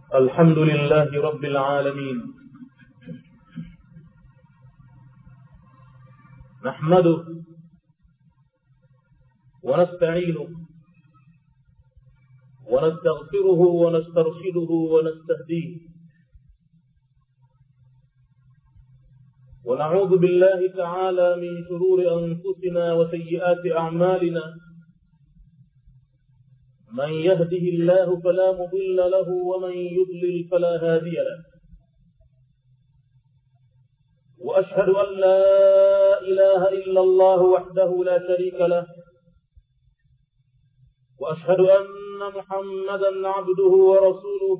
الحمد لله رب العالمين نحمده ونستعينه ونستغفره ونسترشده ونستهديه ونعوذ بالله تعالى من شرور أنفسنا وسيئات أعمالنا من يهده الله فلا مضل له ومن يضلل فلا هادي له وأشهد أن لا إله إلا الله وحده لا شريك له وأشهد أن محمدا عبده ورسوله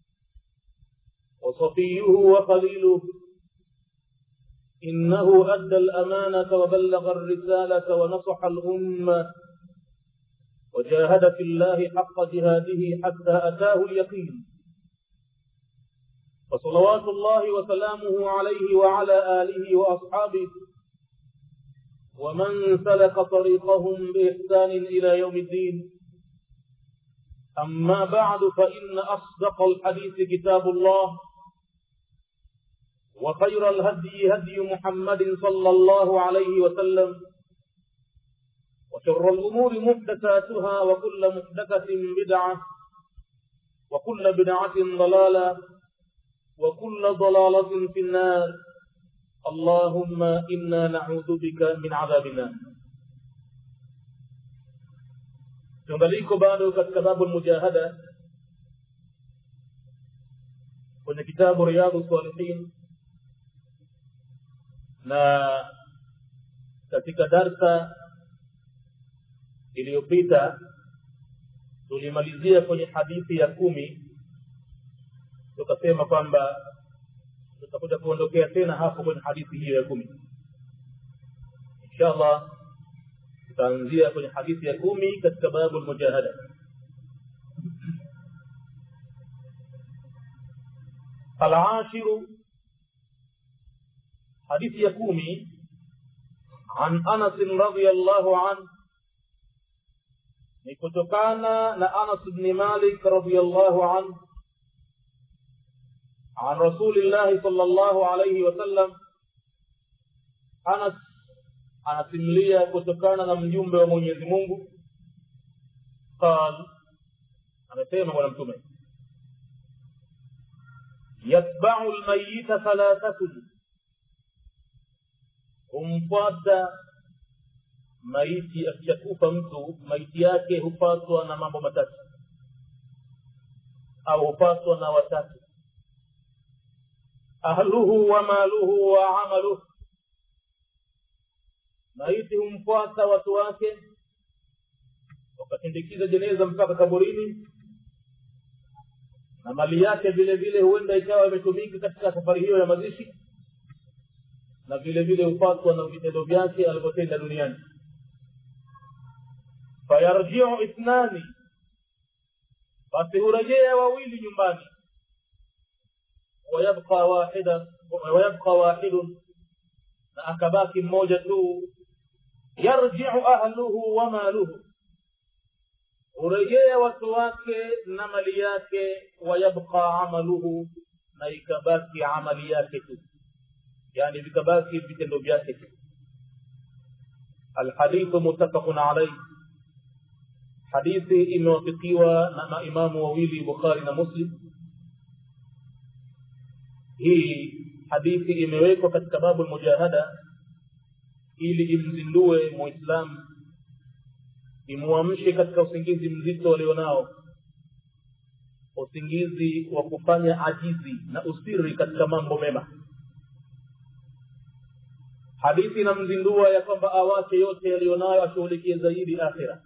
وصفيه وخليله إنه أدى الأمانة وبلغ الرسالة ونصح الأمة وجاهد في الله حق جهاده حتى أتاه اليقين فصلوات الله وسلامه عليه وعلى آله وأصحابه ومن سلك طريقهم بإحسان إلى يوم الدين أما بعد فإن أصدق الحديث كتاب الله وخير الهدي هدي محمد صلى الله عليه وسلم وشر الأمور محدثاتها وكل محدثة بدعة وكل بدعة ضلالة وكل ضلالة في النار اللهم إنا نعوذ بك من عذاب النار tungaliko bado katika babu lmujahada kwenye kitabu riyadhu salihin na katika darsa iliyopita tulimalizia kwenye hadithi ya kumi tukasema kwamba tutakuja kuondokea tena hapo kwenye hadithi hiyo ya kumi inshallah tutaanzia kwenye hadithi ya kumi katika babu lmujahada العاشر حديث يكومي عن أنس رضي الله عنه ni kutokana na Anas ibn Malik radhiyallahu anhu عن رسول الله صلى الله عليه وسلم Anas anasimulia kutokana na mjumbe wa Mwenyezi Mungu قال amesema bwana mtume yatba'u almayyita thalathatun humfuata maiti akishakufa mtu maiti yake hupatwa na mambo matatu au hupatwa na watatu ahluhu wa maluhu wa amaluhu maiti humfuata watu wake wakasindikiza jeneza mpaka kaburini na mali yake vile vile huenda ikawa imetumika katika safari hiyo ya mazishi na vile vile hupatwa na vitendo vyake alivyotenda duniani fayarjiu ithnani basi hurejea wawili nyumbani wayabqa wahida wayabqa wahidun na akabaki mmoja tu yarjiu ahluhu wa maluhu hurejea watu wake na mali yake wayabqa amaluhu na ikabaki amali yake tu yani vikabaki vitendo vyake tu alhadithu muttafaqun alayhi hadithi imewafikiwa na maimamu wawili bukhari na muslim hii hadithi imewekwa katika babu lmujahada ili imzindue muislamu imuamshe katika usingizi mzito alionao usingizi wa kufanya ajizi na usiri katika mambo mema hadithi inamzindua ya kwamba awache yote yaliyonayo ashughulikie zaidi akhira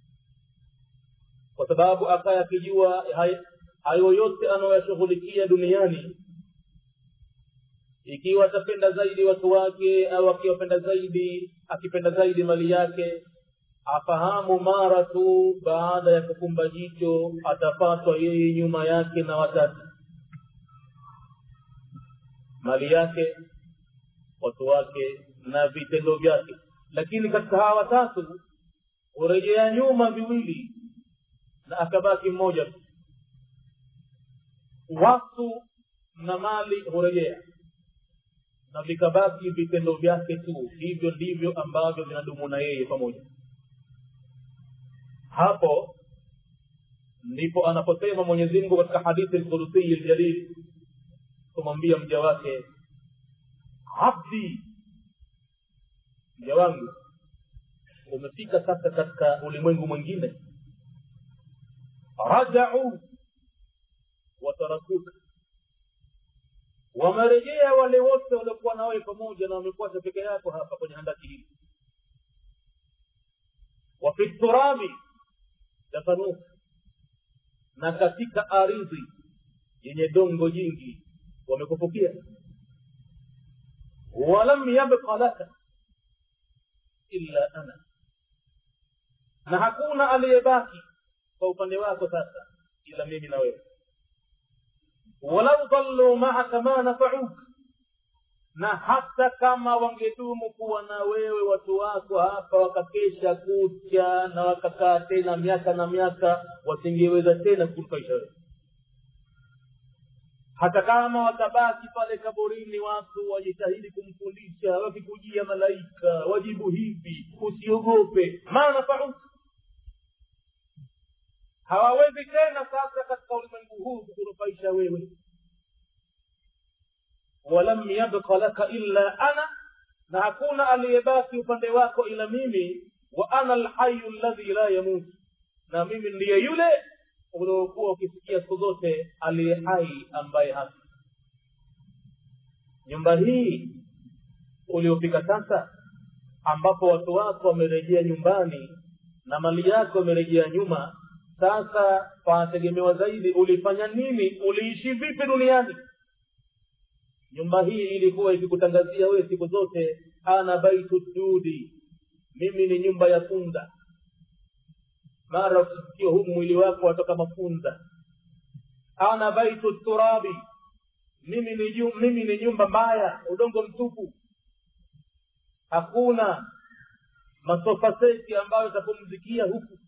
kwa sababu akaya akijua hayo yote anayoyashughulikia duniani ikiwa atapenda zaidi watu wake au akiwapenda zaidi akipenda zaidi mali yake afahamu mara tu baada ya kufumba jicho atapatwa yeye nyuma yake na watatu mali yake watu wake na vitendo vyake lakini katika hawa watatu hurejea nyuma viwili na akabaki mmoja tu watu na mali hurejea na vikabaki vitendo vyake tu hivyo ndivyo ambavyo vinadumu na yeye pamoja hapo ndipo anaposema mwenyezi mungu katika hadithi lkudusiyi ljalil kumwambia mja wake abdi mja wangu umefika sasa katika ulimwengu mwingine rajau watarakuka wamerejea wale wote waliokuwa nawe pamoja na wamekuacha peke yako hapa kwenye handaki hili wafi turabi dafanuka na katika ardhi yenye dongo jingi wamekufukia walam yabqa laka illa ana na hakuna aliyebaki kwa upande wako sasa ila mimi na wewe walau dhallu maaka ma nafauk na hata kama wangedumu kuwa na wewe watu wako hapa wakakesha kucha na wakakaa tena miaka na miaka wasingeweza tena kunufaisha wewe hata kama watabaki pale kaburini watu wajitahidi kumfundisha wakikujia malaika wajibu hivi usiogope maana fauk hawawezi tena sasa katika ulimwengu huu kukunufaisha wewe walam yabqa laka illa ana na hakuna aliyebaki upande wako ila mimi wa ana alhayu alladhi la yamut na mimi ndiye yule uliokuwa ukisikia siku zote aliye hai ambaye hafi nyumba hii uliofika sasa ambapo watu wako wamerejea nyumbani na mali yako imerejea nyuma sasa panategemewa zaidi ulifanya nini uliishi vipi duniani nyumba hii ilikuwa ikikutangazia wewe siku zote ana baitu dudi mimi ni nyumba ya funda mara ukisikia huu mwili wako watoka mafunda ana baitu turabi mimi ni, ju, mimi ni nyumba mbaya udongo mtupu hakuna masofa seti ambayo itapumzikia huku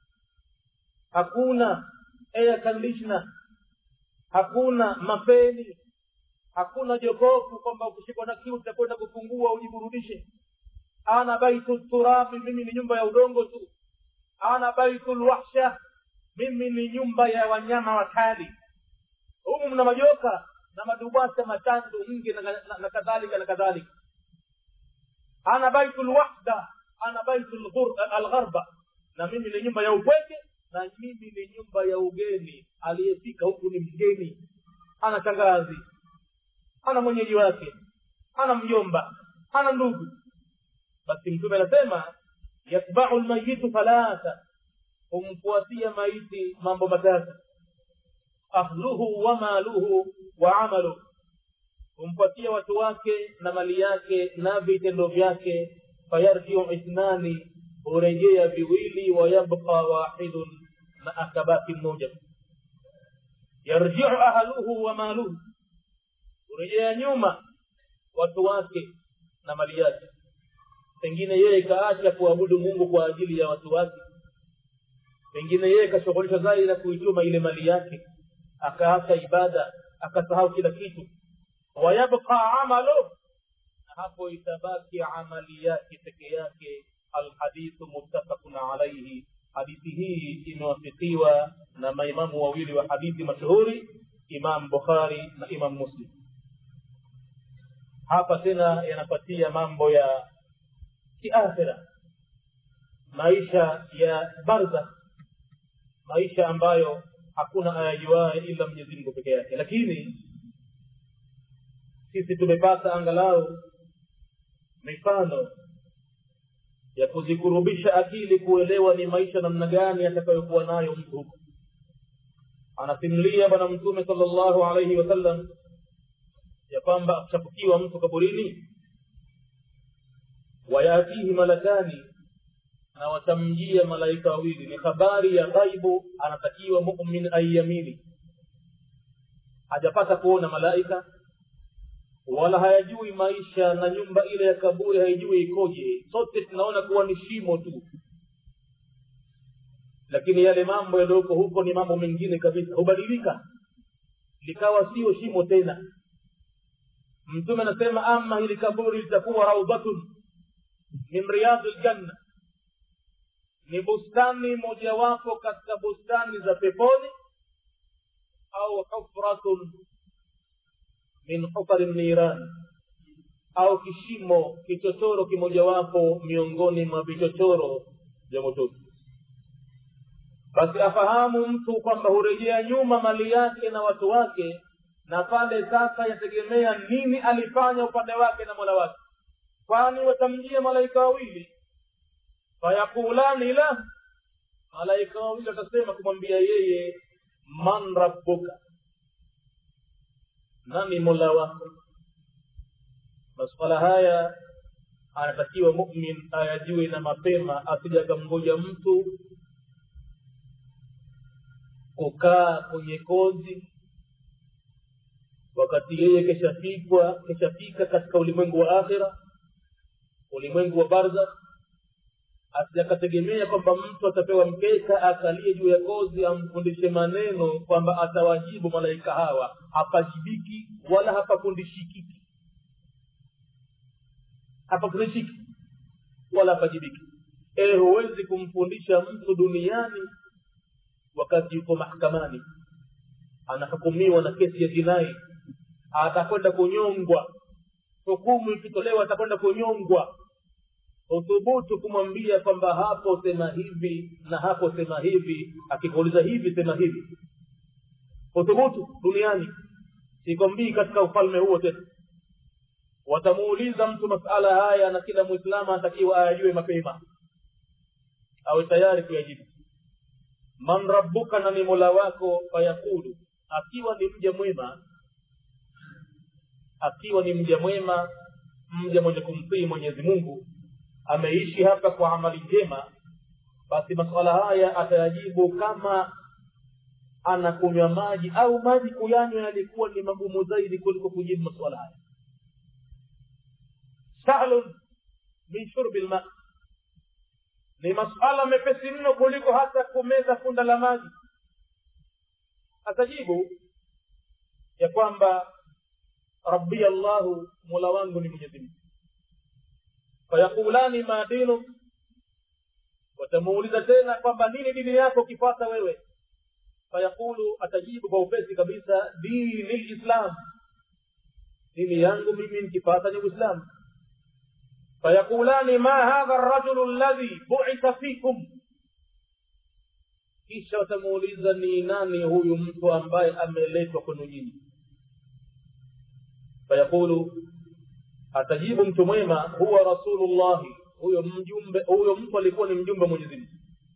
hakuna air conditioner hakuna mapeni hakuna jokofu kwamba ukishikwa na kiu utakwenda kufungua ujiburudishe ana baitu turabi mimi ni nyumba ya udongo tu ana baitu lwahsha mimi ni nyumba ya wanyama wakali humu mna majoka na madubasa matandu nge na, na, na kadhalika na kadhalika ana baitu lwahda ana baitu algharba na mimi ni nyumba ya upweke na mimi ni nyumba ya ugeni aliyefika huku ni mgeni ana shangazi ana mwenyeji wake ana mjomba ana ndugu basi mtume anasema yatbau lmayitu thalatha humfuatia maiti mambo matatu ahluhu wa maluhu wa amaluhu humfuatia watu wake na mali yake na vitendo vyake fayarjiu ithnani hurejea viwili wayabqa wahidun na akabaki mmoja yarjiu ahluhu wa maluhu hurejea nyuma watu wake na mali yake pengine yeye kaacha kuabudu mungu kwa ajili ya watu wake pengine yeye kashughulishwa zaidi na kuichuma ile mali yake akaacha ibada akasahau kila kitu wayabqa amalu na hapo itabaki amali yake peke yake alhadithu muttafaqun alaihi hadithi hii imewafikiwa na maimamu wawili wa hadithi mashuhuri imam bukhari na imam muslim hapa tena yanapatia mambo ya kiakhira maisha ya barzakh maisha ambayo hakuna ayajuaye ila mwenyezi mungu peke yake lakini sisi tumepata angalau mifano ya kuzikurubisha akili kuelewa ni maisha namna gani atakayokuwa nayo mtu huko anasimulia bwana mtume sala llahu alaihi wasallam ya kwamba akishafukiwa mtu kaburini wayatihi malakani na watamjia malaika wawili ni habari ya ghaibu anatakiwa mumin aiyamini hajapata kuona malaika wala hayajui maisha na nyumba ile ya kaburi haijui ikoje sote tunaona kuwa ni shimo tu lakini yale mambo yaliyoko huko ni mambo mengine kabisa hubadilika likawa sio shimo tena mtume anasema ama hili kaburi litakuwa raudhatun min riyadhi ljanna ni bustani mojawapo katika bustani za peponi au hufratun min hufari niran au kishimo kichochoro kimojawapo miongoni mwa vichochoro vya motoni basi afahamu mtu kwamba hurejea nyuma mali yake na watu wake na pale sasa yategemea nini alifanya upande wake na mola wake kwani watamjia malaika wawili fayakulani la malaika wawili watasema kumwambia yeye man rabbuka nani mola wako masuala haya anatakiwa mumin ayajue na mapema asija akamngoja mtu kukaa kwenye kozi wakati yeye keshafikwa keshafika katika ulimwengu wa akhira ulimwengu wa barzakh asijakategemea kwamba mtu atapewa mkeka akalie juu ya kozi amfundishe maneno kwamba atawajibu malaika hawa hapajibiki wala hapafundishikiki hapafundishiki wala hapajibiki e huwezi kumfundisha mtu duniani wakati yuko mahakamani anahukumiwa na kesi ya jinai atakwenda kunyongwa hukumu ikitolewa atakwenda kunyongwa uthubutu kumwambia kwamba hapo sema hivi na hapo sema hivi akikuuliza hivi sema hivi uthubutu duniani sikwambii katika ufalme huo tena watamuuliza mtu masala haya na kila mwislamu anatakiwa ayajue mapema awe tayari kuyajibu man rabbuka na ni mola wako fayaqulu akiwa ni mja mwema akiwa ni mja mwema mja mwenye kumtii mwenyezi mungu ameishi hapa kwa amali njema basi masuala haya atayajibu kama anakunywa maji au maji kuyanywa yalikuwa ni magumu zaidi kuliko kujibu masuala haya sahlun min shurbi lma ni masuala mepesi mno kuliko hata kumeza funda la maji atajibu ya kwamba rabbi allahu mola wangu ni mwenyezi mungu fayaqulani ma dinuk watamuuliza tena kwamba nini dini yako ukipata wewe fayaqulu atajibu kwa upesi kabisa dini lislam dini yangu mimi nikipata ni uislamu fayaqulani ma hadha rajulu alladhi buitha fikum kisha watamuuliza ni nani huyu mtu ambaye ameletwa kwenu nyinyi fayaqulu atajibu mtu mwema huwa rasulullahi huyo mjumbe huyo mtu alikuwa ni mjumbe mwenyezi mungu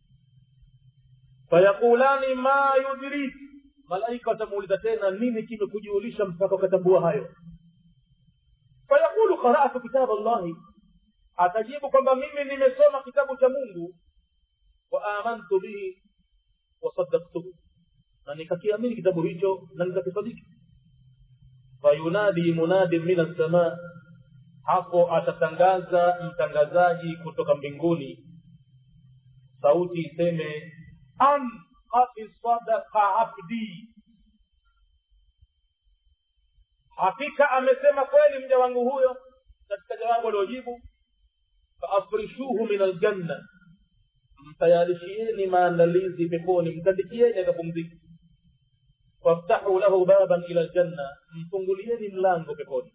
fayaqulani ma yudrik malaika watamuuliza tena nini kimekujulisha mpaka ukatambua hayo fayaqulu qara'tu kitab allahi atajibu kwamba mimi nimesoma kitabu cha mungu wa amantu bihi wasadaktuhu na nikakiamini kitabu hicho na nikakisadiki fayunadi munadin min assamaa hapo atatangaza mtangazaji kutoka mbinguni sauti iseme an qad sadaqa abdi hakika amesema kweli mja wangu huyo katika jawabu aliojibu faafrishuhu min aljanna mtayarishieni maandalizi peponi mtandikieni akapumzika waftahu lahu baban ila ljanna mfungulieni mlango peponi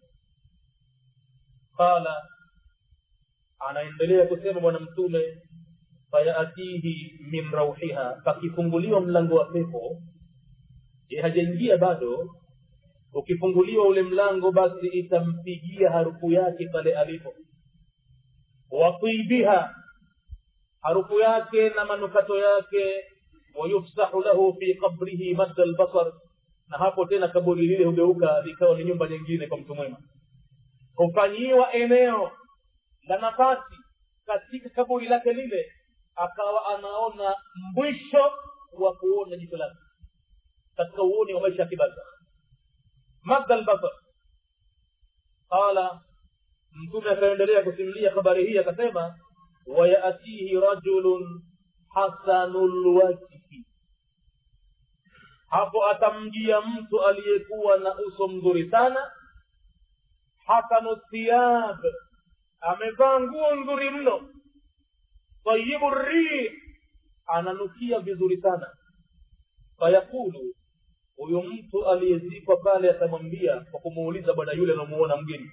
qala anaendelea kusema bwana mtume fayatihi min rauhiha pakifunguliwa mlango wa pepo ye hajaingia bado ukifunguliwa ule mlango basi itampigia harufu yake pale alipo watibiha harufu yake na manukato yake wayufsahu lahu fi qabrihi madda albasar na hapo tena kaburi lile hugeuka likawa ni nyumba nyingine kwa mtu mwema hufanyiwa eneo la nafasi katika kaburi lake lile akawa anaona mwisho wa kuona jicho lake katika uoni wa maisha ya kibaza madda albasar qala mtume akaendelea kusimulia habari hii akasema wayatihi rajulun hasanu lwajhi hapo atamjia mtu aliyekuwa na uso mzuri sana hasanu thiyab amevaa nguo nzuri mno tayibu rih ananukia vizuri sana fayaqulu huyo mtu aliyezikwa pale atamwambia kwa kumuuliza bwana yule anamuona mgeni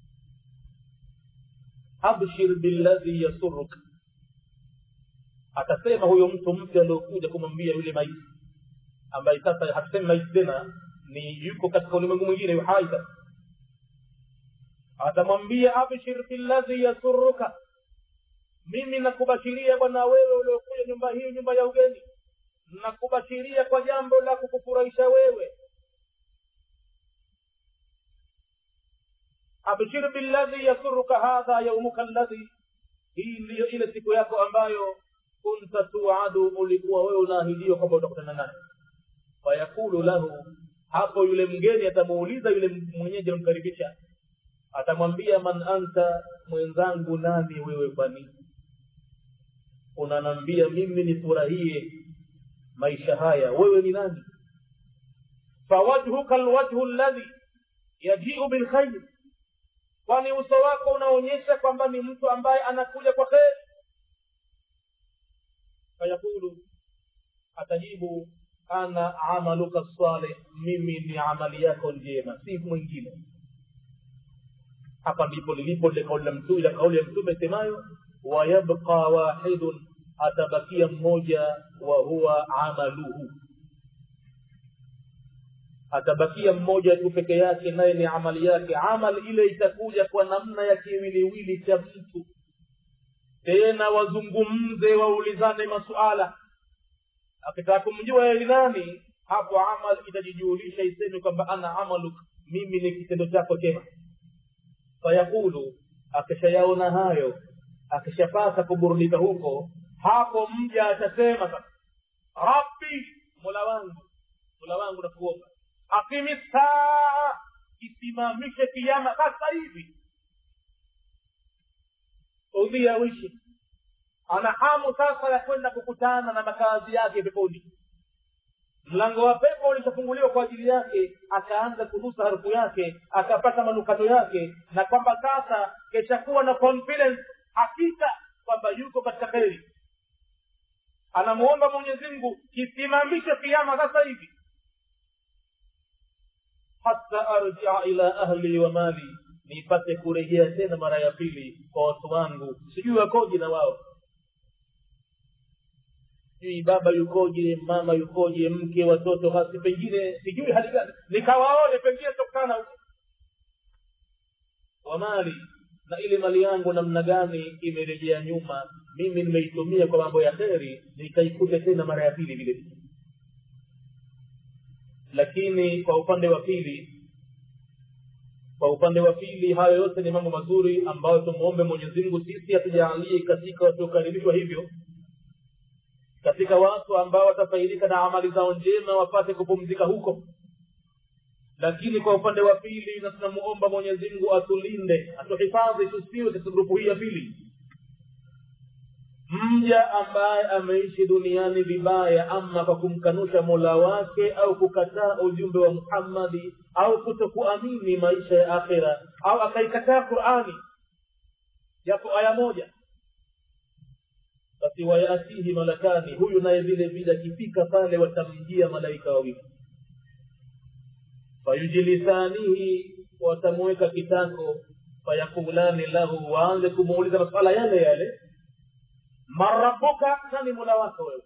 abshir billadhi yasuruk atasema huyo mtu mpya aliokuja kumwambia yule maiti ambaye sasa hatusemi maiti tena ni yuko katika ulimwengu mwingine yu hai sasa atamwambia abshir billadhi yasuruka mimi nakubashiria bwana wewe uliokuja nyumba hii nyumba ya ugeni nakubashiria kwa jambo la kukufurahisha wewe abshir billadhi yasuruka hadha yaumuka alladhi hii ndiyo ile siku yako ambayo kunta tuadu ulikuwa wewe unaahidiwa kwamba utakutana naye fayakulu lahu hapo yule mgeni atamuuliza yule mwenyeji anamkaribisha atamwambia man anta mwenzangu nani wewe kwani unanambia mimi nifurahie maisha haya wewe ni nani fawajhuka alwajhu alladhi yajiu bilkhair kwani uso wako unaonyesha kwamba ni mtu ambaye anakuja kwa kheri fayaqulu atajibu ana amaluka salih mimi ni amali yako njema si mwingine hapa ndipo lilipo ile kauli la mtume ile kauli ya mtume semayo wayabqa wahidun atabakia mmoja wa huwa amaluhu atabakia mmoja tu peke yake naye ni amali yake amali ile itakuja kwa namna ya kiwiliwili cha mtu tena wazungumze waulizane masuala akitaka kumjua yeye nani hapo amal itajijulisha iseme kwamba ana amaluk mimi ni kitendo chako chema fayaqulu akishayaona hayo akishapata kuburudika huko hapo mja atasema sasa rabbi mola wangu mola wangu nakuomba akimi saa isimamishe kiama sasa hivi udhia wishi ana hamu sasa ya kwenda kukutana na makazi yake peponi mlango wa pepo ulishafunguliwa kwa ajili yake akaanza kunusa harufu yake akapata manukato yake na kwamba sasa keshakuwa na confidence hakika kwamba yuko katika kheri anamuomba mwenyezi mungu kisimamishe kiama sasa hivi hata arjia ila ahli wa mali nipate kurejea tena mara ya pili kwa watu wangu sijui wakoje na wao sijui baba yukoje mama yukoje mke watoto hasi pengine sijui hali gani nikawaone pengine tokana huko wa mali na ile mali yangu namna gani imerejea nyuma mimi nimeitumia kwa mambo ya kheri nikaikuta tena mara ya pili vile vile lakini kwa upande wa pili kwa upande wa pili hayo yote ni mambo mazuri ambayo tumuombe mwenyezi mungu sisi atujaalie katika watiokaribishwa hivyo katika watu ambao watafaidika na amali zao njema wapate kupumzika huko lakini kwa upande wa pili na tunamuomba mwenyezi mungu atulinde atuhifadhi tusiwe katika grupu hii ya pili mja ambaye ameishi duniani vibaya ama kwa kumkanusha mola wake au kukataa ujumbe wa muhammadi au kutokuamini maisha ya akhira au akaikataa qurani japo aya moja basi wayatihi malakani huyu naye vile vile akifika pale watamjia malaika wawili fayujlisanihi watamuweka kitako fayakulani lahu waanze kumuuliza maswala yale yale marabuka nani mola wako wewe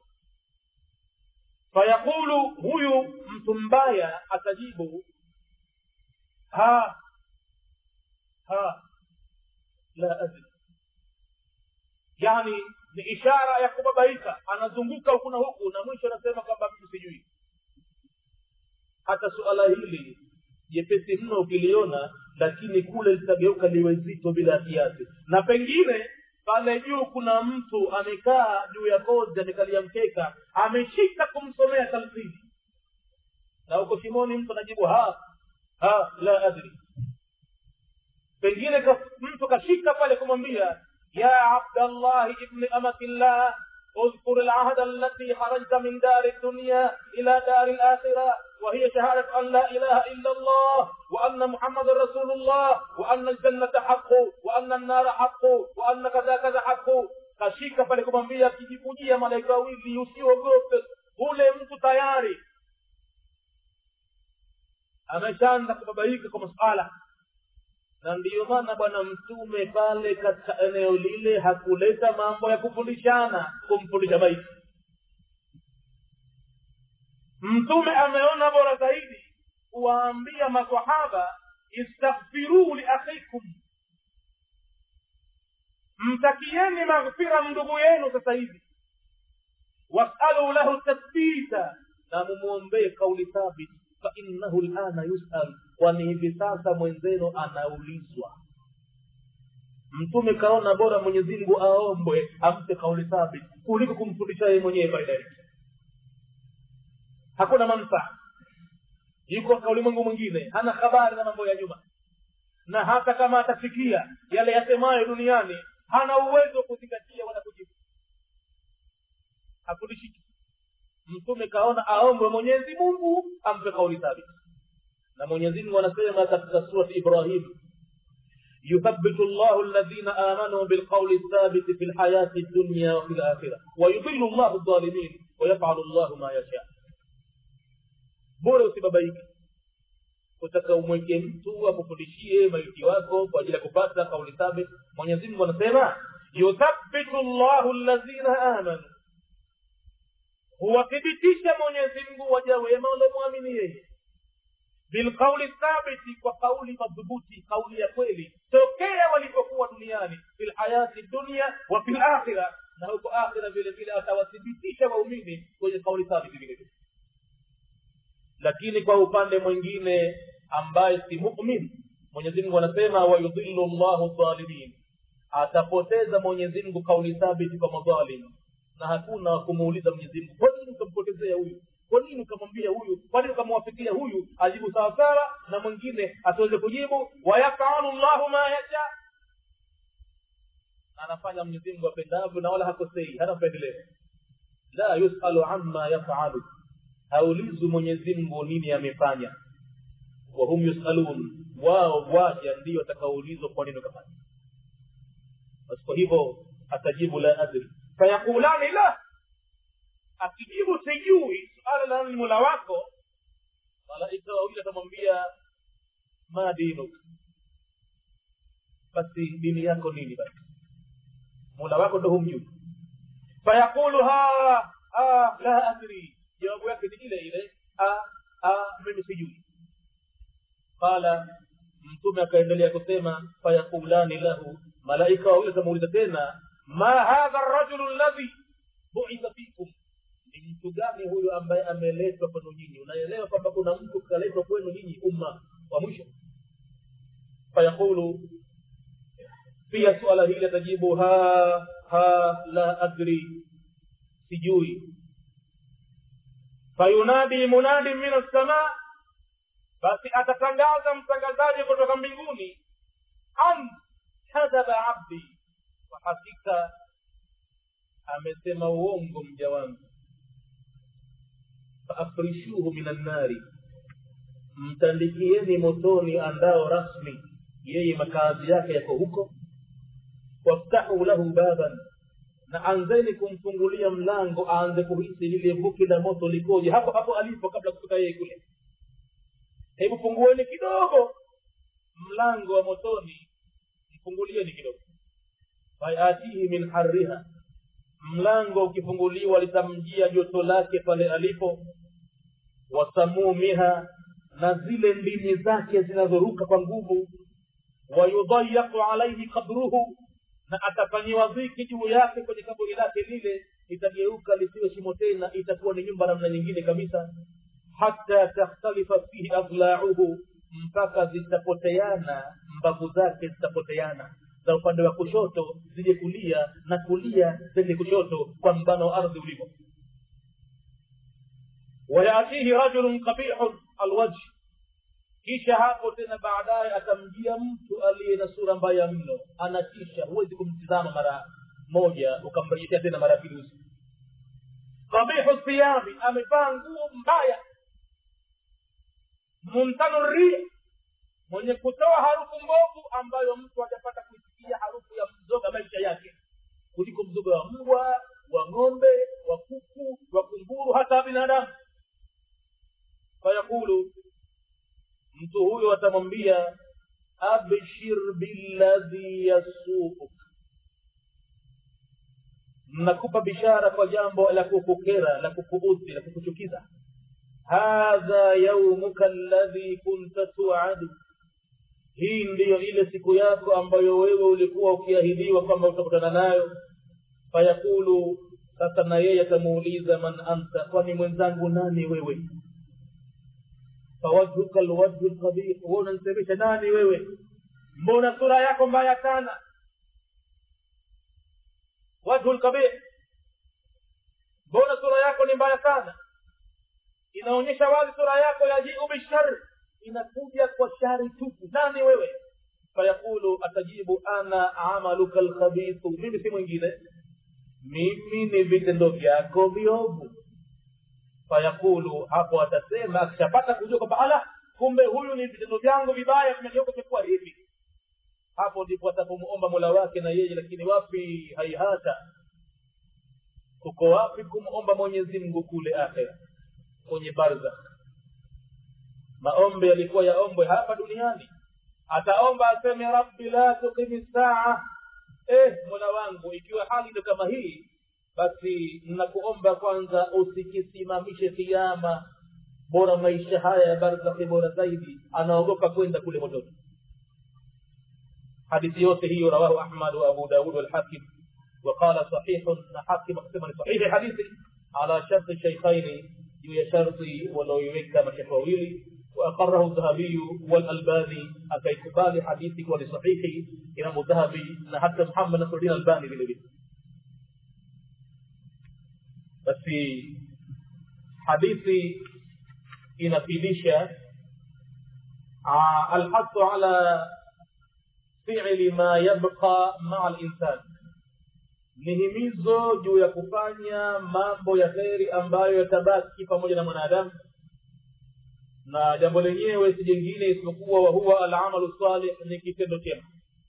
fayaqulu huyu mtu mbaya atajibu ha ha la adri yani ni ishara ya kubabaika anazunguka huku na huku na mwisho anasema kwamba mimi sijui hata suala hili jepesi mno ukiliona lakini kule litageuka liwe zito bila kiasi na pengine pale juu kuna mtu amekaa juu ya kozi amekalia mkeka ameshika kumsomea talfini na huko shimoni mtu anajibu ha ha la adri pengine ka, mtu kashika pale kumwambia ya abdallahi ibni amatillah اذكر العهد التي خرجت من دار الدنيا إلى دار الآخرة وهي شهادة أن لا إله إلا الله وأن محمد رسول الله وأن الجنة حق وأن النار حق وأن كذا كذا حق kashika pale kumwambia akijikujia malaika wawili usiogope ule mtu tayari ameshaanza kubabaika kwa masala na ndiyo maana bwana mtume pale katika eneo lile hakuleta mambo ya kufundishana kumfundisha maiti mtume ameona bora zaidi kuwaambia masahaba istaghfiruu liakhikum mtakieni maghfira ndugu yenu sasa hivi wasalu lahu tathbita na mumwombee kauli thabiti fainnahu lana yusal kwani hivi sasa mwenzenu anaulizwa mtume kaona bora mwenyezi mungu aombwe ampe kauli thabiti kuliko kumfundisha yeye mwenyewe baadaye hakuna manfaa yuko katika ulimwengu mwingine hana habari na mambo ya nyuma na hata kama atafikia yale yasemayo duniani hana uwezo wa kuzingatia wala kujibu hakudishiki mtume kaona aombwe mwenyezi mungu ampe kauli thabiti na mwenyezi mungu anasema katika surati ibrahim يثبت الله الذين آمنوا بالقول الثابت في الحياة الدنيا وفي الآخرة ويضل الله الظالمين ويفعل الله ما يشاء bora usibabaike utaka umweke mtu akufundishie maiti wako kwa ajili ya kupata kauli thabit mwenyezi mungu anasema yuthabitu llahu lazina amanu huwathibitisha mwenyezi mungu waja wema waliomwamini yeye bilqauli thabiti kwa kauli madhubuti kauli ya kweli tokea walipokuwa duniani fi lhayati dunia wa fi lakhira na huko akhira vile vile atawathibitisha waumini kwenye kauli thabiti vile vile lakini kwa upande mwingine ambaye si mumin mwenyezi mungu anasema wayudhillu llahu dhalimin atapoteza mwenyezi mungu kauli thabiti kwa madhalim na hakuna wa kumuuliza mwenyezi mungu kwa nini ukampotezea huyu kwa nini ukamwambia huyu kwa nini ukamwafikia huyu ajibu sawasawa na mwingine asiweze kujibu wayafalu llahu ma yasha anafanya mwenyezi mungu apendavyo na wala hakosei hana upendeleo la yusalu amma yafalu haulizwi mwenyezi mungu nini amefanya wahum yusalun wao waja ndio watakaoulizwa kwa nini kafanya basi kwa hivyo atajibu la adri fayakulani la akijibu sijui suala la nani mola wako malaika wawili atamwambia ma dinuk basi dini yako nini basi mola wako ndo humjui fayaqulu ha ha la adri jawabu yake ni ile ile mimi sijui qala mtume akaendelea kusema fayakulani lahu malaika wawili atamuuliza tena ma hadha rajulu ladhi buitha fikum ni mtu gani huyu ambaye ameletwa kwenu nyinyi unaelewa kwamba kuna mtu kaletwa kwenu nyinyi umma wa mwisho fayaqulu pia suala hili atajibu ha ha la adri sijui fayunadi munadi min assamaa basi atatangaza mtangazaji kutoka mbinguni an kadhaba abdi kwa hakika amesema uongo mja wangu faafrishuhu min annari mtandikieni motoni andao rasmi yeye makazi yake yako huko waftahu lahu baban na anzeni kumfungulia mlango aanze kuhisi lile vuki la moto likoje hapo hapo alipo kabla kufika yeye kule hebu fungueni kidogo mlango wa motoni mfungulieni kidogo fayatihi min harriha mlango ukifunguliwa litamjia joto lake pale alipo wasamumiha na zile ndimi zake zinazoruka kwa nguvu wayudhayaku alaihi kabruhu na atafanyiwa dhiki juu yake kwenye kaburi lake lile itageuka lisiwe shimo tena itakuwa ni nyumba namna nyingine kabisa hata takhtalifa fihi adlauhu mpaka zitapoteana mbavu zake zitapoteana za upande wa kushoto zije kulia na kulia zende kushoto kwa mbano wa ardhi ulivyo wayatihi rajulun qabihun alwajh kisha hapo tena baadaye atamjia mtu aliye na sura mbaya mno anatisha huwezi kumtizama mara moja ukamrejeshea tena mara pili usi qabihu thiyabi amevaa nguo mbaya mumtanu ria mwenye kutoa harufu mbovu ambayo mtu hajapata kuisikia harufu ya mzoga maisha yake kuliko mzoga wa mbwa wa ng'ombe wa kuku wa kunguru hata binadamu fayaqulu mtu huyo atamwambia abshir billadhi yasuuk nakupa bishara kwa jambo la kukukera la kukuudhi la kukuchukiza hadha yaumuka alladhi kunta tuadu hii ndiyo ile siku yako ambayo wewe ulikuwa ukiahidiwa kwamba utakutana nayo fayaqulu sasa na yeye atamuuliza man anta kwani mwenzangu nani wewe fawajhuka lwajhu lkabih we unanisemesha nani wewe mbona sura yako mbaya sana wajhu lkabih mbona sura yako ni mbaya sana inaonyesha wazi sura yako yajiu bishari inakuja kwa shari tupu nani wewe fayaqulu atajibu ana amaluka lkhabithu mimi si mwingine mimi ni vitendo vyako viovu fayaqulu hapo atasema akishapata kujua kwamba ala kumbe huyu ni vitendo vyangu vibaya vimegeuka vimekuwa hivi hapo ndipo atapomuomba mola wake na yeye lakini wapi haihata kuko wapi kumomba mwenyezi mungu kule akhera kwenye barzakh maombi yalikuwa yaombwe hapa duniani ataomba aseme rabbi la tuqimi saa eh mola wangu ikiwa hali ndo kama hii basi nakuomba kwanza usikisimamishe kiama bora maisha haya ya barzakhi bora zaidi anaogopa kwenda kule motoni hadithi yote hiyo rawahu ahmad wa abu daud walhakim وقال صحيح حاكم اقسم صحيح حديثي على شرط الشيخين juu ya sharti wanaoiweka mashekhe wawili واقره الذهبي والالباني akaikubali hadithi kuwa ni sahihi imamu dhahabi na hata muhammad nasruddin albani vile vile basi hadithi inafidisha alhathu ala fi'li ma yabqa maa linsan ni himizo juu ya kufanya mambo ya kheri ambayo yatabaki pamoja na mwanadamu na jambo lenyewe si jingine isipokuwa wahuwa alamalu salih ni kitendo chema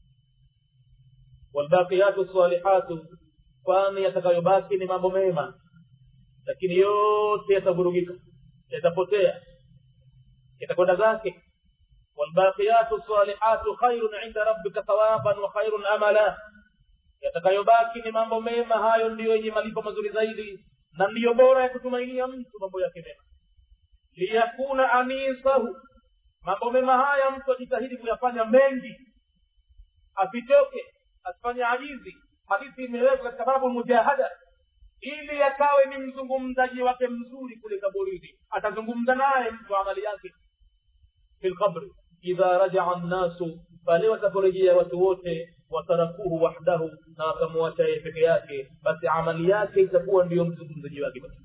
walbaqiyatu salihatu kwani yatakayobaki ni mambo mema lakini yote yatavurugika yatapotea yatakwenda zake walbaqiyatu salihatu khairun inda rabbika thawaban wa khairun amala yatakayobaki ni mambo mema hayo ndiyo yenye malipo mazuri zaidi na ndiyo bora ya kutumainia mtu mambo yake mema liyakuna anisahu mambo mema haya mtu ajitahidi kuyafanya mengi asichoke asifanye ajizi hadithi imewekwa katika babu mujahada ili yakawe ni mzungumzaji wake mzuri kule kaburini atazungumza naye mtu amali yake fi lqabri idha rajaa nnasu pale wataporejea watu wote watarakuhu wahdahu na wakamwacha yeye peke yake basi amali yake itakuwa ndiyo mzungumzaji wake basi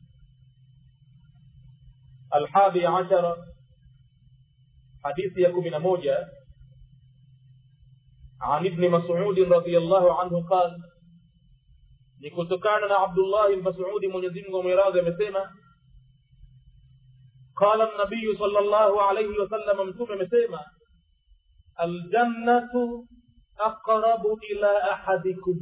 الحادي عشر حديث يكون من موجة عن ابن مسعود رضي الله عنه قال نكتكان عبد الله المسعود من يزين ومراض مسيما قال النبي صلى الله عليه وسلم متوم مسيما الجنة أقرب إلى أحدكم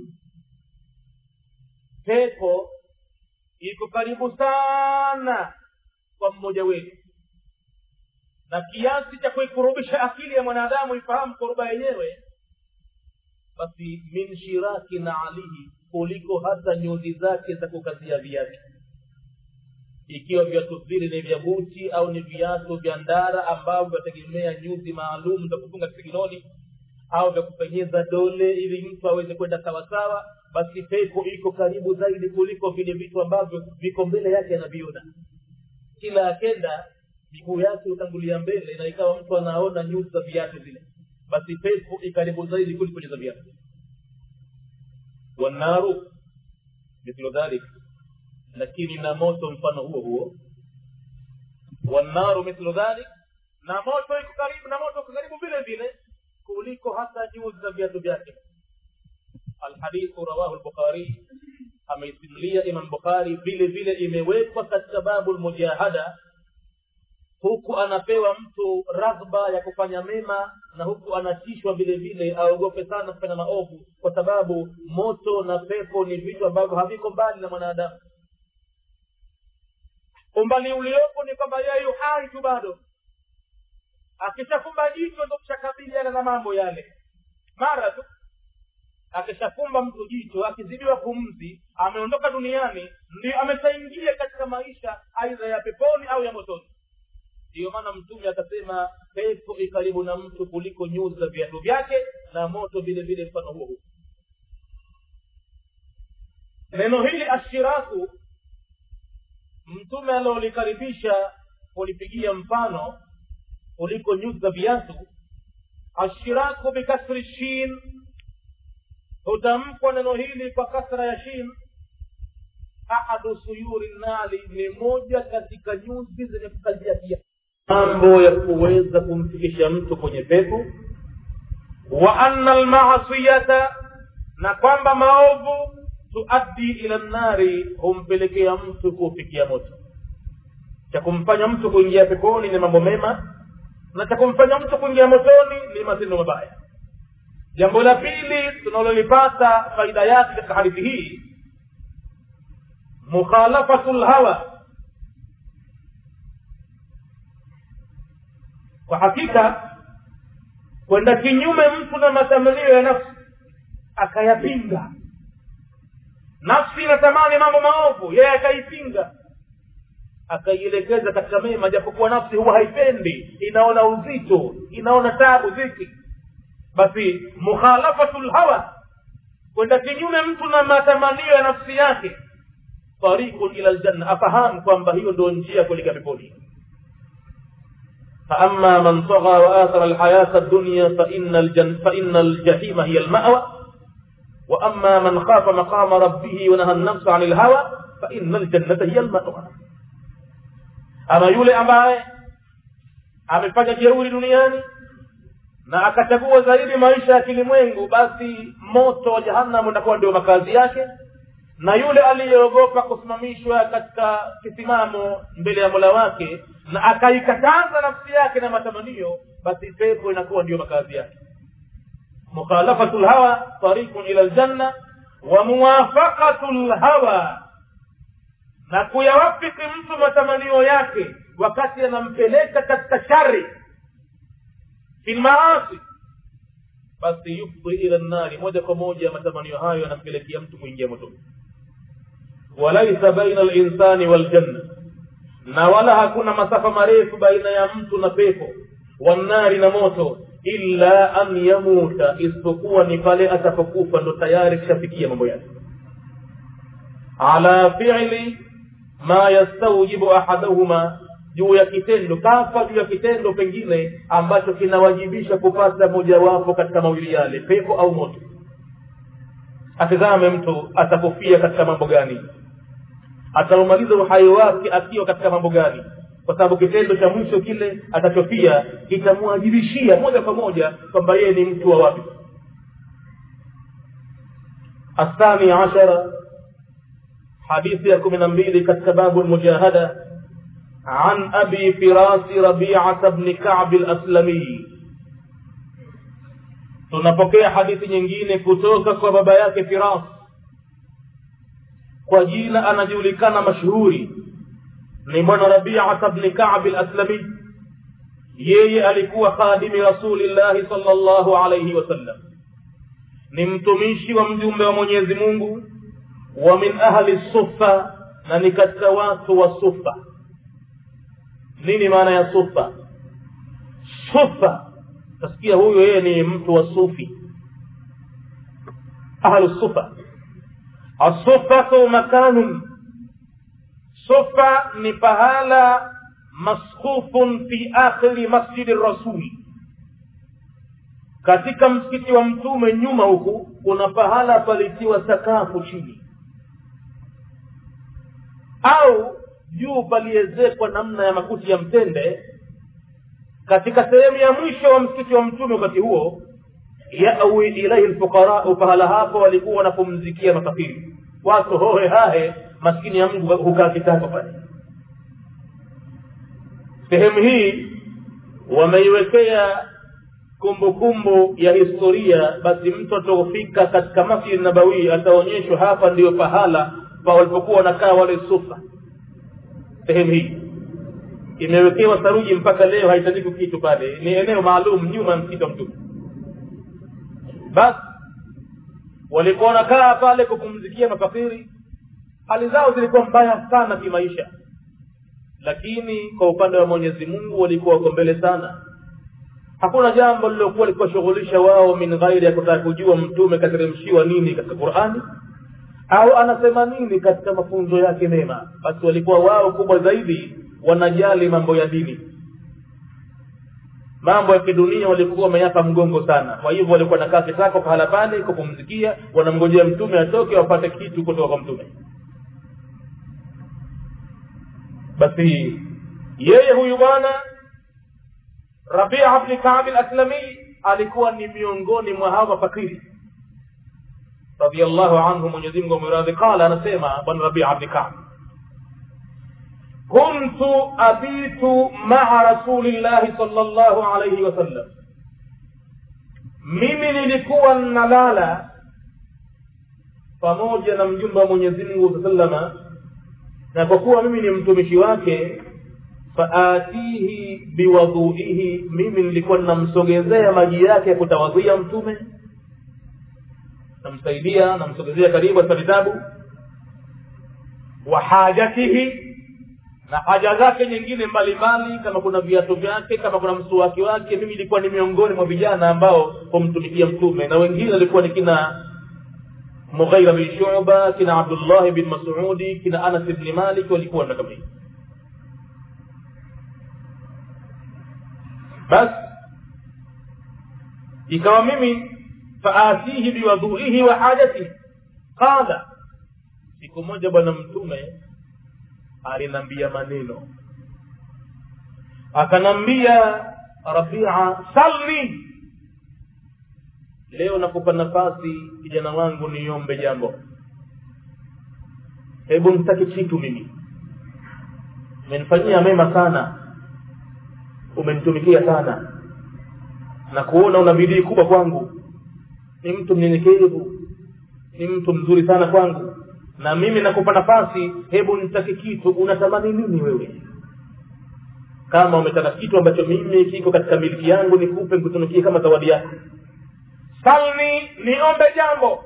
pepo iko karibu sana kwa mmoja wetu na kiasi cha kuikurubisha akili ya mwanadamu ifahamu kuruba yenyewe basi min shiraki na alihi kuliko hata nyuzi zake za kukazia viatu ikiwa viatu vile ni vya buti au ni viatu vya ndara ambavyo vyategemea nyuzi maalum za kufunga kisigiloni au vya kupenyeza dole ili mtu aweze kwenda sawasawa basi pepo iko karibu zaidi kuliko vile vitu ambavyo viko mbele yake anaviona kila akenda miguu yake hutangulia mbele na ikawa mtu anaona nyuzi za viatu zile basi pepo ikaribu zaidi kuliko za viatu wanaru mithlu dhalik lakini na moto mfano huo huo wanaru mithlu dhalik na moto iko karibu na moto iko karibu vile vile kuliko hata nyuzi za viatu vyake الحديث رواه البخاري ameisimulia imam bukhari vile vile imewekwa katika babu lmujahada huku anapewa mtu raghba ya kufanya mema na huku anatishwa vile vile aogope sana kufanya maovu kwa sababu moto na pepo ni vitu ambavyo haviko mbali na mwanadamu umbali uliopo ni kwamba yeye yu hai tu bado akishafumba jicho ndo kushakabiliana na mambo yale mara tu akishafumba mtu jicho akizidiwa pumzi ameondoka duniani ndio ameshaingia katika maisha aidha ya peponi au ya motoni ndiyo maana mtume akasema pepo ikaribu na mtu kuliko nyuzi za viatu vyake na moto vile vile mfano huo huo neno hili ashiraku mtume alilolikaribisha kulipigia mfano kuliko nyuzi za viatu ashiraku bikasri shin hutamkwa neno hili kwa kasra ya shin ahadu suyuri nali ni moja katika nyuzi zenye kukazia pia mambo ya kuweza kumfikisha mtu kwenye pepo wa anna almasiyata na kwamba maovu tuaddi ila nnari humpelekea mtu kufikia moto cha kumfanya mtu kuingia peponi ni mambo mema na cha kumfanya mtu kuingia motoni ni matendo mabaya jambo la pili tunalolipata faida yake katika hadithi hii mukhalafatu lhawa kwa hakika kwenda kinyume mtu na matamanio ya nafsi akayapinga nafsi inatamani mambo maovu yeye akaipinga akaielekeza katika mema japokuwa nafsi huwa haipendi inaona uzito inaona tabu dhiki basi mukhalafatu lhawa kwenda kinyume mtu na matamanio ya nafsi yake tariqun ila ljanna afahamu kwamba hiyo ndio njia kuelekea peponi فأما من طغى وآثر الحياة الدنيا فإن, الجن فإن الجحيم هي المأوى وأما من خاف مقام ربه ونهى النفس عن الهوى فإن الجنة هي المأوى أما يولي أمباye amefanya jeuri duniani na akachagua zaidi maisha ya kilimwengu basi moto wa jahannam utakuwa ndio makazi yake na yule aliyeogopa kusimamishwa katika kisimamo mbele ya mola wake na akaikataza nafsi yake na matamanio basi pepo inakuwa ndiyo makazi yake mukhalafatu lhawa tariqun ila ljanna wa muwafaqatu lhawa na kuyawafiki mtu matamanio yake wakati anampeleka katika shari fi lmaasi basi yufdi ila nnari moja kwa moja matamanio hayo yanampelekea mtu kuingia motoni walaisa baina linsani waljanna na wala hakuna masafa marefu baina ya mtu na pepo wannari na moto illa an yamuta isipokuwa ni pale atapokufa ndo tayari kishafikia mambo yake ala fili ma yastaujibu ahaduhuma juu ya kitendo kafa juu ya kitendo pengine ambacho kinawajibisha kupata mojawapo katika mawili yale pepo au moto atizame mtu atakufia katika mambo gani ataumaliza uhai wake akiwa katika mambo gani kwa sababu kitendo cha mwisho kile atachofia kitamwajibishia moja kwa moja kwamba yeye ni mtu wa wapi الثاني عشر حديث يكون من بيلي كتباب المجاهدة عن أبي فراس ربيعة بن كعب الأسلمي tunapokea hadithi nyingine kutoka kwa baba yake firas kwa jina anajulikana mashuhuri ni bwana rabiata bni kabi laslami yeye alikuwa khadimi rasulillahi sal llahu alaihi wasallam ni mtumishi wa mjumbe wa mwenyezi mungu wa min ahli sufa na ni katika watu wa sufa nini maana ya sufa sufa tasikia huyo yeye ni mtu wa sufi ahlu sufa asufatu makanun sufa ni pahala maskhufun fi akhiri masjidi rasuli katika msikiti wa mtume nyuma huku kuna pahala palitiwa sakafu chini au juu paliezekwa namna ya makuti ya mtende katika sehemu ya mwisho wa msikiti wa mtume wakati huo yawi ilaihi lfuqarau pahala hapo walikuwa wanapumzikia makafiri watu hohe hahe maskini ya mungu hukaa kitako pale sehemu hii wameiwekea kumbukumbu ya historia basi mtu atofika katika masjid nabawi ataonyeshwa hapa ndiyo pahala pa walipokuwa wanakaa wale sufa sehemu hii imewekewa saruji mpaka leo haitandiki kitu pale ni eneo maalum nyuma ya msikiti wa mtume basi walikuwa wanakaa pale kupumzikia mafakiri hali zao zilikuwa mbaya sana kimaisha lakini kwa upande wa mwenyezi mungu walikuwa wako mbele sana hakuna jambo lilokuwa likiwashughulisha wao min ghairi ya kutaka kujua mtume kateremshiwa nini katika qurani au anasema nini katika mafunzo yake mema basi walikuwa wao kubwa zaidi wanajali mambo ya dini mambo ya kidunia walikuwa wameyapa mgongo sana kwa hivyo walikuwa nakaa kitako pahala pale kupumzikia wanamngojea mtume atoke wapate kitu kutoka kwa mtume basi yeye huyu bwana rabia bni kabi laslami alikuwa ni miongoni mwa hawa mafakiri radiallahu anhu mwenyezimngu ameradhi qala anasema bwana rabia bni kabi كنت أبيت مع رسول الله صلى الله عليه وسلم mimi nilikuwa nalala pamoja na mjumba wa mwenyezi mungu salama na kwa kuwa mimi ni mtumishi wake faatihi biwadhuihi mimi nilikuwa ninamsogezea maji yake ya kutawadhia mtume namsaidia namsogezea karibu katika vitabu wa hajatihi na haja zake nyingine mbalimbali kama kuna viatu vyake kama kuna msuwaki wake mimi ilikuwa ni miongoni mwa vijana ambao humtumikia mtume na wengine walikuwa ni kina mughaira bin shuba kina abdullahi bin masudi kina anas bni malik walikuwa na kama hii basi ikawa mimi faatihi biwadhuihi wa hajatihi qala siku moja bwana mtume alinambia maneno akanambia rabia salni leo nakupa nafasi kijana wangu niombe jambo hebu nitake kitu mimi umenifanyia mema sana umenitumikia sana na kuona una bidii kubwa kwangu ni mtu mnyenyekevu ni mtu mzuri sana kwangu na mimi nakupa nafasi hebu nitake kitu unatamani nini wewe kama umetaka kitu ambacho mimi kiko katika miliki yangu nikupe nikutunukie kama zawadi yako salni niombe jambo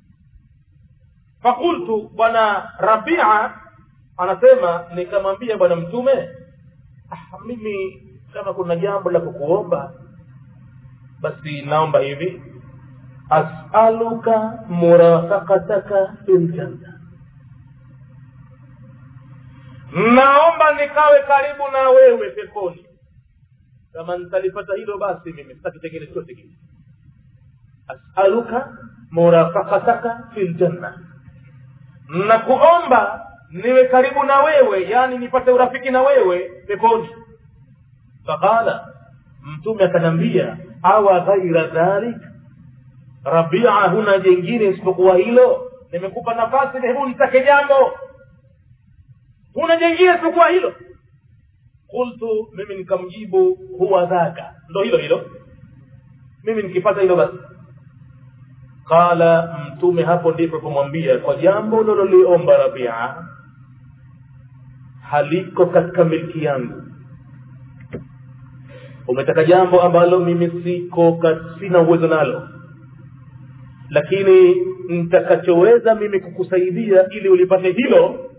fakultu bwana rabia anasema nikamwambia bwana mtume ah, mimi kama kuna jambo la kukuomba basi naomba hivi asaluka murafaqataka fil janna naomba nikawe karibu na wewe peponi kama nitalipata hilo basi mimi sitaki chengine chote kile asaluka murafaqataka fil janna nakuomba niwe karibu na wewe yani nipate urafiki na wewe peponi faqala mtume akanambia awa ghaira dhalik rabia huna jengine isipokuwa hilo nimekupa nafasi hebu nitake jambo huna jengine isipokuwa hilo qultu mimi nikamjibu huwa dhaka ndo hilo hilo mimi nikipata hilo basi qala mtume hapo ndipo kumwambia kwa jambo lololiomba rabia haliko katika milki yangu umetaka jambo ambalo mimi siko sina uwezo nalo lakini nitakachoweza mimi kukusaidia ili ulipate hilo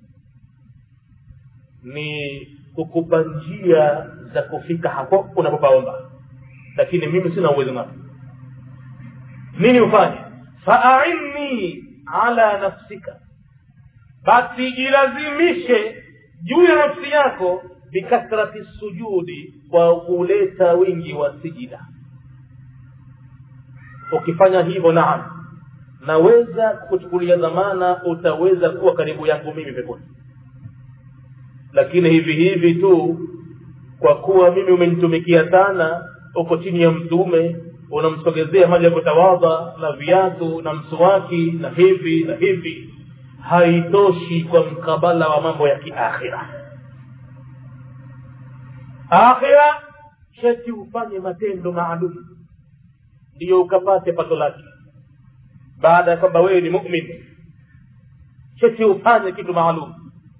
ni kukupa njia za kufika hapo unapopaomba lakini mimi sina uwezo nalo nini ufanye faainni ala nafsika basi jilazimishe juu ya nafsi yako bikathrati sujudi kwa kuleta wingi wa sijida ukifanya hivyo naam naweza kuchukulia dhamana utaweza kuwa karibu yangu mimi peponi lakini hivi hivi tu kwa kuwa mimi umenitumikia sana uko chini ya mtume unamsogezea maji ya kutawadha na viatu na msuwaki na hivi na hivi haitoshi kwa mkabala wa mambo ya kiakhira akhira sheti ufanye matendo maalum ndiyo ukapate pato lake baada ya kwamba wewe ni mumin sheti ufanye kitu maalum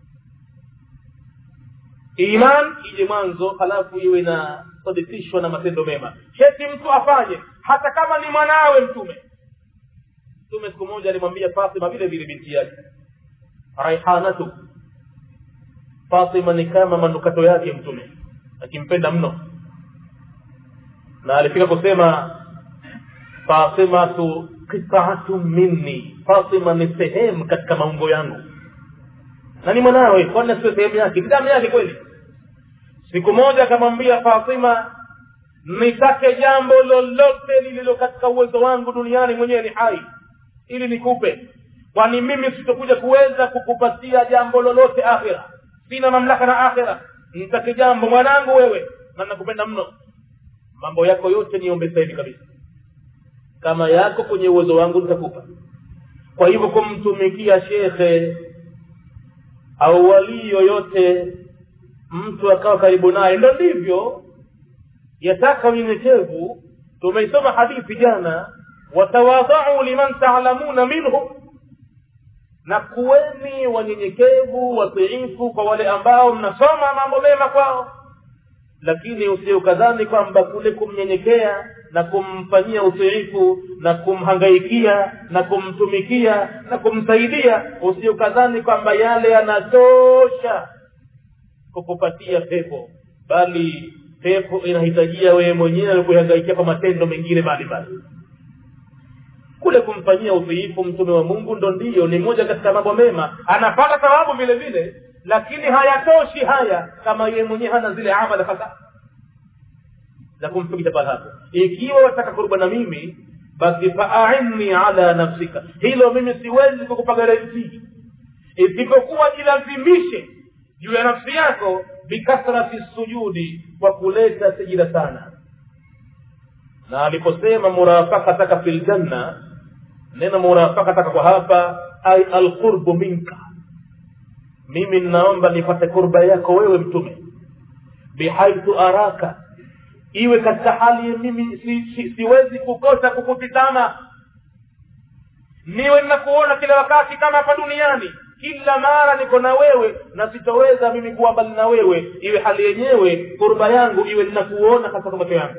iman ije mwanzo halafu iwe na sadikishwa na matendo mema sheti mtu afanye hata kama ni mwanawe mtume mtume siku moja alimwambia fatima vile vile binti yake raihanatu fatima ni kama manukato yake mtume akimpenda mno na alifika kusema fatimatu qitaatu minni fatima ni sehemu katika maumbo yangu na ni mwanawe kwani sio sehemu yake ni damu yake kweli siku moja akamwambia fatima nitake jambo lolote lililo katika uwezo wangu duniani mwenyewe ni hai ili nikupe kwani mimi sitokuja kuweza kukupatia jambo lolote akhira sina mamlaka na akhira nitake jambo mwanangu wewe na nakupenda mno mambo yako yote niombe sahivi kabisa kama yako kwenye uwezo wangu nitakupa kwa hivyo kumtumikia shekhe au walii yoyote mtu akawa karibu naye ndo ndivyo yataka unyenyekevu tumeisoma hadithi jana watawadhau liman taalamuna minhum na kuweni wanyenyekevu watiifu kwa wale ambao mnasoma mambo mema kwao lakini usiukadhani kwamba kule kumnyenyekea na kumfanyia utiifu na kumhangaikia na kumtumikia na kumsaidia usiukadhani kwamba yale yanatosha kukupatia pepo bali pepo inahitajia wewe mwenyewe kuihangaikia kwa matendo mengine mbalimbali kule kumfanyia utiifu mtume wa mungu ndo ndiyo ni moja katika mambo mema anapata thawabu vile vile lakini hayatoshi haya kama yeye mwenyewe hana zile amala hasa za kumfikisha pale hapo ikiwa wataka kuruba na mimi basi faainni ala nafsika hilo mimi siwezi kukupa garantii isipokuwa jilazimishe juu ya nafsi yako bikathrati sujudi kwa kuleta sijida sana na aliposema murafakataka fi ljanna neno murafakataka kwa hapa ai alqurbu minka mimi ninaomba nipate kurba yako wewe mtume bihaithu araka iwe katika hali mimi si, si, siwezi kukosa kukutizama niwe ninakuona kila wakati kama hapa duniani kila mara niko na wewe na sitoweza mimi kuwa mbali na wewe iwe hali yenyewe kurba yangu iwe ninakuona katika macho yangu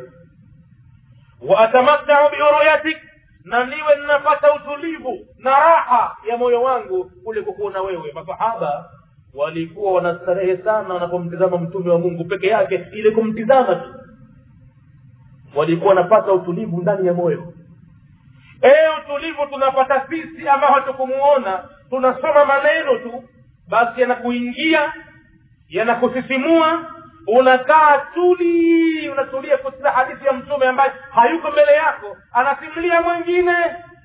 waatamattau biuruyatik na niwe ninapata utulivu na raha ya moyo wangu kule kukuona wewe masahaba walikuwa wanastarehe sana wanapomtizama mtume wa mungu peke yake ili kumtizama tu walikuwa wanapata utulivu ndani ya moyo ee utulivu tunapata sisi ambao hatukumuona tunasoma maneno tu basi yanakuingia yanakusisimua unakaa tuli unatulia kusikiza hadithi ya mtume ambaye hayuko mbele yako anasimulia mwingine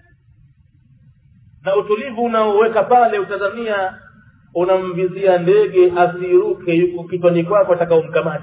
na utulivu unaoweka pale utazamia unamvizia ndege asiruke yuko kichwani kwako ataka umkamate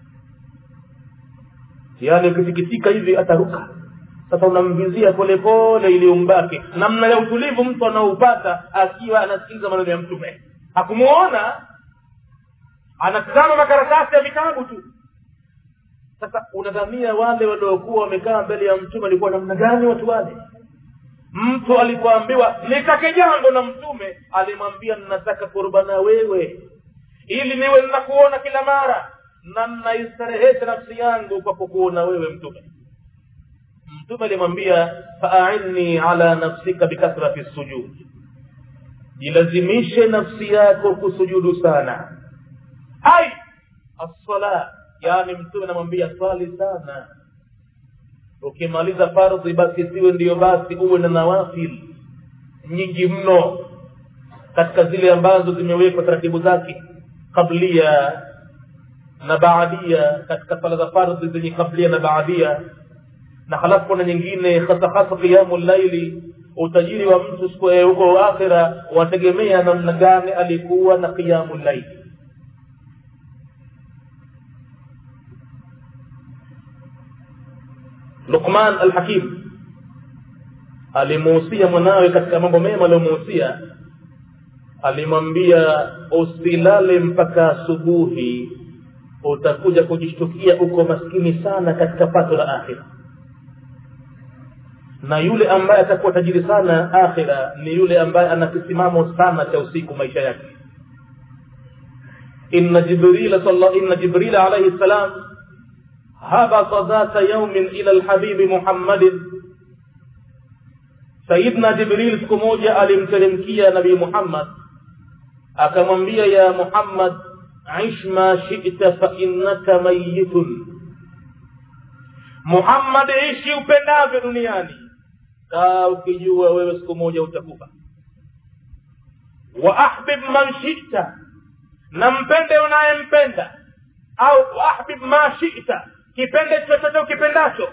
yaani ukisikitika hivi ataruka sasa unamvizia polepole ili umbake namna ya utulivu mtu anaoupata akiwa anasikiliza maneno ya mtume hakumuona anatazama makaratasi ya vitabu tu sasa unadhamia wale waliokuwa wamekaa mbele ya mtume walikuwa namna gani watu wale mtu alipoambiwa nitake jambo na mtume alimwambia ninataka kurbana wewe ili niwe ninakuona kila mara na nnaistarehesha nafsi yangu kwa kukuona wewe mtume mtume alimwambia faainni ala nafsika bikathrati sujud jilazimishe nafsi yako kusujudu sana ai assala yani mtume anamwambia swali sana ukimaliza fardhi basi siwe ndiyo basi uwe na nawafil nyingi mno katika zile ambazo zimewekwa taratibu zake kablia na baadia katika sala za fardhi zenye kablia na baadia na halafu kuna nyingine hasa hasa qiyamu llaili utajiri wa mtu siku huko akhira wategemea namna gani alikuwa na qiyamu llaili luqman alhakim alimuhusia mwanawe katika mambo mema aliyomuhusia alimwambia usilale mpaka asubuhi utakuja kujishtukia uko maskini sana katika pato la akhira na yule ambaye atakuwa tajiri sana akhira ni yule ambaye ana kisimamo sana cha usiku maisha yake inna jibrila inna jibrila alayhi salam habata dhata yaumin ila lhabibi muhammadin sayidna jibril siku moja alimteremkia nabii muhammad akamwambia ya muhammad ish ma shita fainnaka mayitun muhammad ishi upendavyo duniani kaa ukijua wewe siku moja utakufa wa ahbib man shita na mpende unayempenda au ahbib ma shita kipende chochote ukipendacho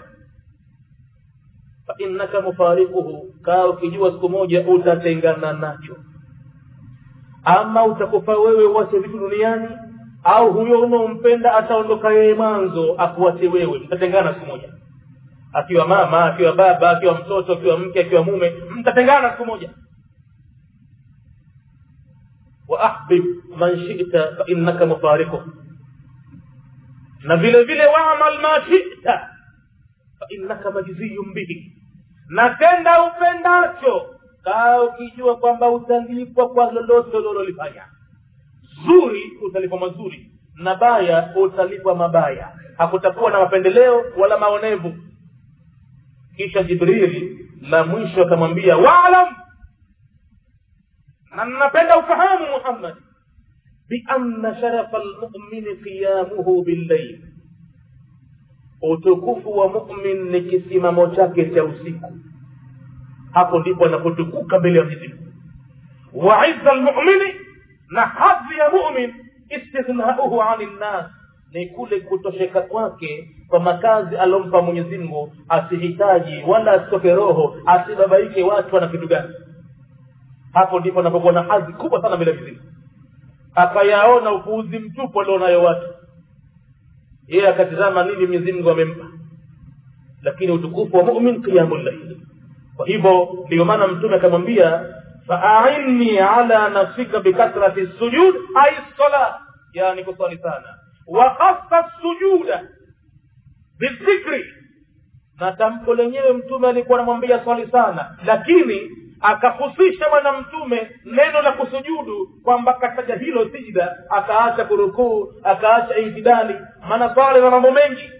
fainnaka mufarikuhu kaa ukijua siku moja utatengana nacho ama utakufa wewe uwache vitu duniani au huyo unaompenda ataondoka yeye mwanzo akuache wewe mtatengana siku moja akiwa mama akiwa baba akiwa mtoto akiwa mke akiwa mume mtatengana siku moja wa ahbib man shita fainnaka mufarikuh na vile vile waamal ma shita fainnaka majziyun bihi na tenda upendacho kaa ukijua kwamba utalipwa kwa lolote ulilolifanya zuri utalipwa mazuri na baya utalipwa mabaya hakutakuwa na mapendeleo wala maonevu kisha jibrili la mwisho akamwambia waalam na napenda ufahamu muhammad bianna sharafa lmumini qiyamuhu billail utukufu wa mumin ni kisimamo chake cha usiku hapo ndipo anapotukuka mbele ya mwenyezi mungu wa izza lmumini na hadhi ya mumin istithnauhu ani nnas ni kule kutosheka kwake kwa makazi aliompa mwenyezi mungu asihitaji wala asitoke roho asibabaike watu wana kitu gani hapo ndipo anapokuwa na hadhi kubwa sana mbele ya mwenyezi mungu akayaona upuuzi mtupu alionayo watu yeye akatizama nini mwenyezi mungu amempa lakini utukufu wa mumin qiyamu llaili kwa hivyo ndiyo maana mtume akamwambia faainni ala nafsika bikathrati sujud ai sala yani kuswali sana wakhasa sujuda bidhikri na tamko lenyewe mtume alikuwa anamwambia swali sana lakini akahusisha bwana mtume neno la kusujudu kwamba kataja hilo sijda akaacha kurukuu akaacha itidali maana swali na mambo mengi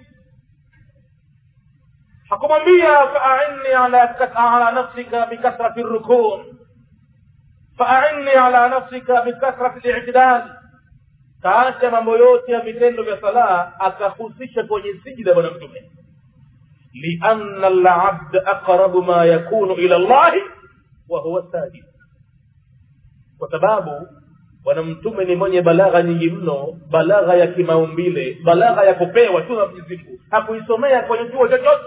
hakumwambia faainni ala, ala nafsika bikathrati rukuu faainni ala nafsika bikathrati litidali kaacha mambo yote ya vitendo vya salaa akahusisha kwenye sijida bwana mtume lianna labda aqrabu ma yakunu ila llahi wa huwa sajid kwa sababu bwana mtume ni mwenye balagha nyingi mno balagha ya kimaumbile balagha ya kupewa tu na mwenyezi mungu hakuisomea kwenye chuo chochote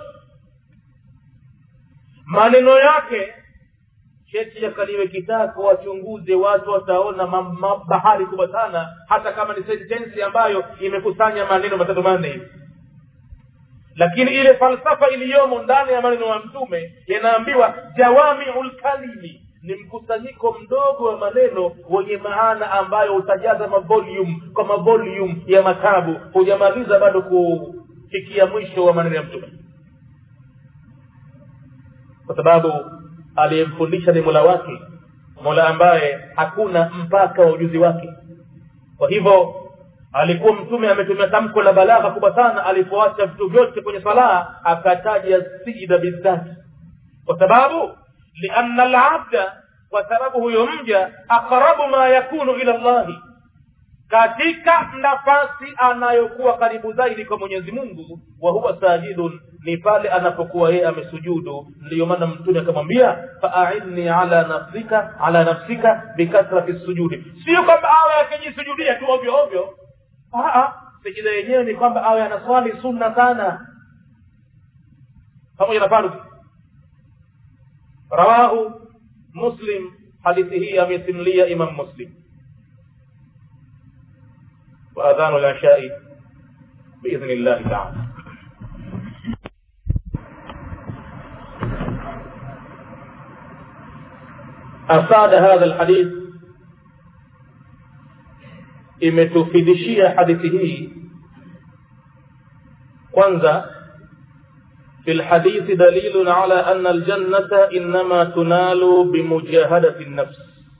maneno yake cheti yakaliwe kitako wachunguze watu wataona bahari kubwa sana hata kama ni sentensi ambayo imekusanya maneno matatu manne hivi lakini ile falsafa iliyomo ndani ya maneno ya mtume yanaambiwa jawamiu lkalimi ni mkusanyiko mdogo wa maneno wenye maana ambayo utajaza mavolume kwa mavolume ya matabu hujamaliza bado kufikia mwisho wa maneno ya mtume kwa sababu aliyemfundisha ni mola wake mola ambaye hakuna mpaka wa ujuzi wake kwa hivyo alikuwa mtume ametumia tamko la balagha kubwa sana alipoacha vitu vyote kwenye salaa akataja sijida bidhati kwa sababu lianna labda kwa sababu huyo mja aqrabu ma yakunu ila llahi katika nafasi anayokuwa karibu zaidi kwa mwenyezi mungu wa huwa sajidun ni pale anapokuwa yeye amesujudu ndiyo maana mtume akamwambia faainni ala nafsika ala nafsika bikathrati sujudi sio kwamba awe akijisujudia tu ovyo ovyo sijida yenyewe ni kwamba awe anaswali sunna sana pamoja na fardhi rawahu muslim hadithi hii amesimulia imam muslim وأذان العشاء بإذن الله تعالى أفاد هذا الحديث imetufidishia hadithi hii kwanza في الحديث دليل على أن الجنة إنما تنال بمجاهدة النفس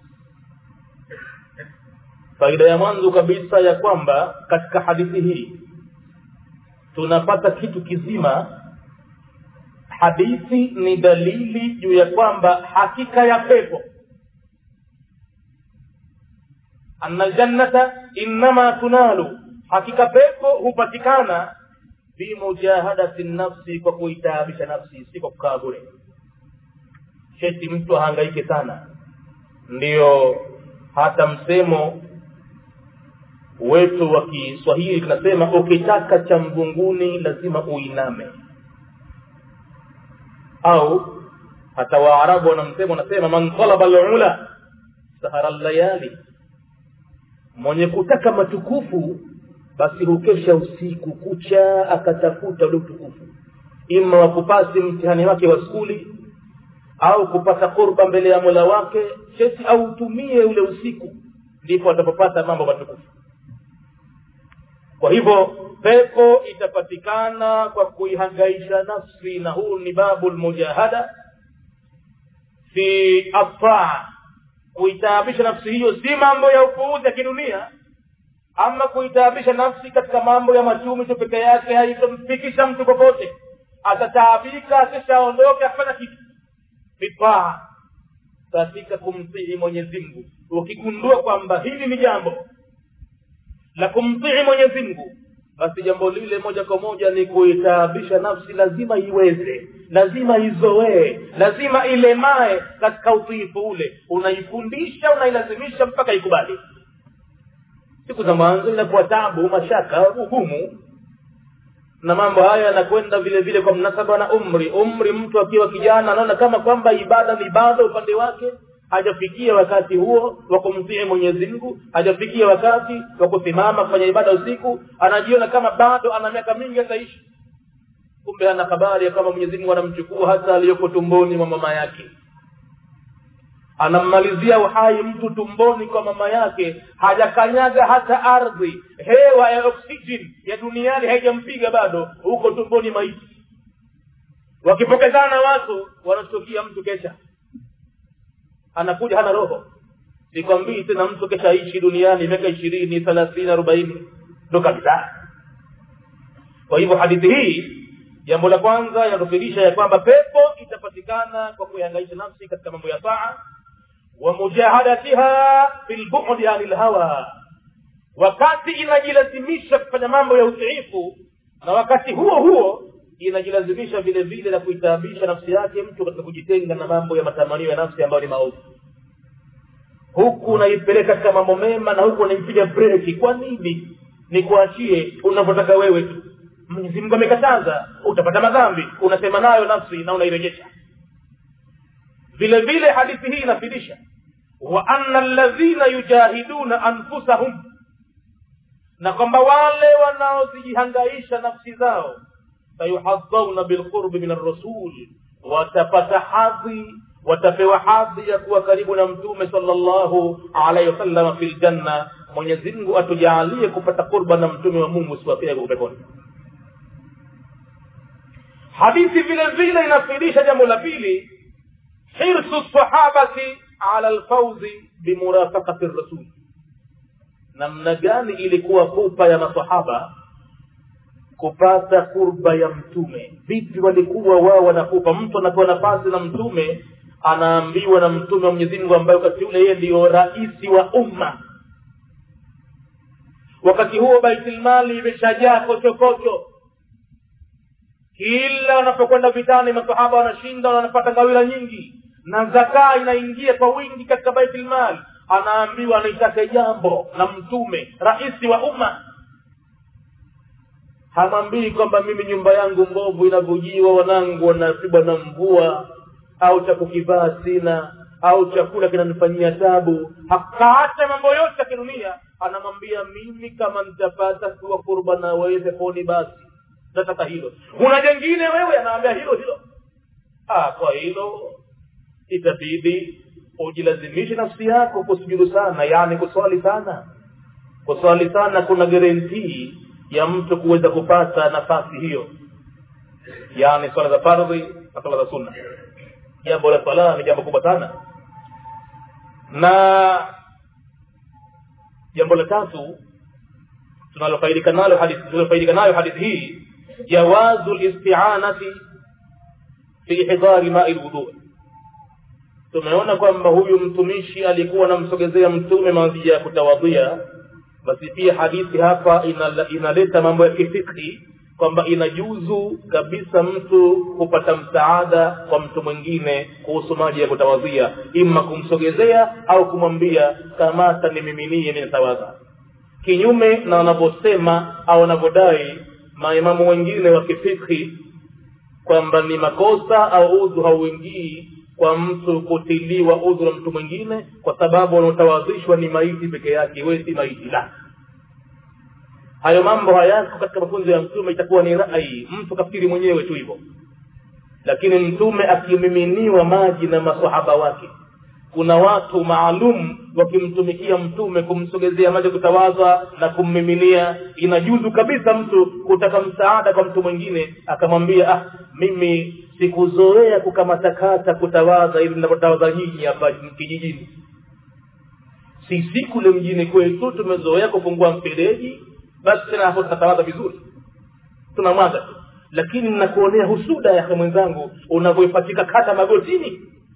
faida ya mwanzo kabisa ya kwamba katika hadithi hii tunapata kitu kizima hadithi ni dalili juu ya kwamba hakika ya pepo anna ljannata innama tunalu hakika pepo hupatikana bimujahadati nafsi kwa kuitaabisha nafsi si kwa kukaa bure sheti mtu ahangaike sana ndiyo hata msemo wetu wa kiswahili tunasema ukitaka cha mvunguni lazima uiname au hata waarabu wanamsema wanasema man talaba lula sahara layali mwenye kutaka matukufu basi hukesha usiku kucha akatafuta ule utukufu ima wa kupasi mtihani wake wa skuli au kupata kurba mbele ya mola wake chesi au utumie ule usiku ndipo atapopata mambo matukufu kwa hivyo pepo itapatikana kwa kuihangaisha nafsi na huu ni babu lmujahada fi ataa kuitaabisha nafsi hiyo si mambo ya upuuzi ya kidunia ama kuitaabisha nafsi katika mambo ya machumi tu peke yake haitomfikisha mtu popote atataabika akishaondoka akifanya kitu vipaa katika kumtii mwenyezi mungu ukigundua kwamba hili ni jambo la kumtii mwenyezi mungu basi jambo lile moja kwa moja ni kuitaabisha nafsi lazima iweze lazima izoee lazima ilemae katika utiifu ule unaifundisha unailazimisha mpaka ikubali siku za mwanzo inakuwa tabu mashaka ugumu na mambo haya yanakwenda vile vile kwa mnasaba na umri umri mtu akiwa kijana anaona kama kwamba ibada ni ibada upande wake hajafikia wakati huo wa kumtii mwenyezi mungu hajafikia wakati wa kusimama kufanya ibada usiku anajiona kama bado ana miaka mingi ataishi kumbe ana habari ya kama mwenyezi mungu anamchukua hata aliyoko tumboni mwa mama yake anammalizia uhai mtu tumboni kwa mama yake hajakanyaga hata ardhi hewa ya oksijeni ya duniani haijampiga bado huko tumboni maiti wakipokezana watu wanashtukia mtu kesha anakuja hana roho sikwambii tena mtu kesha ishi duniani miaka ishirini thelathini arobaini ndo kabisa kwa hivyo hadithi hii jambo la kwanza inatufirisha ya kwamba pepo itapatikana kwa kuihangaisha nafsi katika mambo ya taa wamujahadatiha fi lbudi ani lhawa wakati inajilazimisha kufanya mambo ya utiifu na wakati huo huo inajilazimisha vile vile na kuitaabisha nafsi yake mtu katika kujitenga na mambo ya matamanio ya nafsi ambayo ni maovu huku unaipeleka katika mambo mema na huku unaipiga breki kwa nini nikuachie unavyotaka wewe tu mwenyezi mungu amekataza utapata madhambi unasema nayo nafsi na unairejesha vile vile hadithi hii inafidisha wa anna alladhina yujahiduna anfusahum na kwamba wale wanaozijihangaisha nafsi zao sayuhadhauna bilqurbi min arrasul watapata hadhi watapewa hadhi ya kuwa karibu na mtume salllahu alaihi wasallam fi ljanna mwenyezi mungu atujaalie kupata qurba na mtume wa mungu siwapia peponi hadithi vile vile inafidisha jambo la pili hirsu sahabati ala lfauzi bimurafaqati rasul namna gani ilikuwa pupa ya masahaba kupata kurba ya mtume vipi walikuwa wao wanapupa mtu anapewa nafasi na mtume anaambiwa na mtume wa mwenyezi mungu ambaye wakati ule yeye ndiyo raisi wa umma wakati huo baitilmali imeshajaa kochokocho kila wanapokwenda vitani masahaba wanashinda wanapata ngawila nyingi na zakaa inaingia kwa wingi katika baitilmali anaambiwa anaitaka jambo na mtume raisi wa umma hamwambii kwamba mimi nyumba yangu mbovu inavujiwa wanangu wanapigwa na mvua au cha kukivaa sina au chakula kinanifanyia tabu hakaacha mambo yote ya kidunia anamwambia mimi kama nitapata kuwa kurba na wewe peponi basi nataka hilo kuna jengine wewe anaambia hilo hilo ah, kwa hilo itabidi ujilazimishe nafsi yako kusujudu sana yani kuswali sana kuswali sana kuna guarantee ya mtu kuweza kupata nafasi hiyo yaani swala za fardhi na swala za sunna jambo la swala ni jambo kubwa sana na jambo la tatu tunalofaidika nalo hadithi tunalofaidika nayo hadithi hii jawazu listianati fi hidari mai lwudhu tumeona kwamba huyu mtumishi alikuwa anamsogezea mtume maji ya kutawadhia basi pia hadithi hapa inala, inaleta mambo ya kifikhi kwamba inajuzu kabisa mtu kupata msaada kwa mtu mwingine kuhusu maji ya kutawadhia ima kumsogezea au kumwambia kamata nimiminie ninatawadha kinyume na wanavyosema au wanavyodai maimamu wengine wa kifikhi kwamba ni makosa au udhu hauingii kwa mtu kutiliwa udhu na mtu mwingine kwa sababu wanaotawadhishwa ni maiti peke yake we si maiti la hayo mambo hayako katika mafunzo ya mtume itakuwa ni rai mtu kafikiri mwenyewe tu hivyo lakini mtume akimiminiwa maji na masahaba wake kuna watu maalum wakimtumikia mtume kumsogezea maji kutawadha na kummiminia inajuzu kabisa mtu kutaka msaada kwa mtu mwingine akamwambia ah mimi sikuzoea kukatakata kutawadha ili ninapotawadha nyinyi hapa kijijini sisi kule mjini kwetu tumezoea kufungua mfereji basi tena hapo tutatawadha vizuri tunamwaga tu lakini ninakuonea husuda yake mwenzangu unavyoipatika kata magotini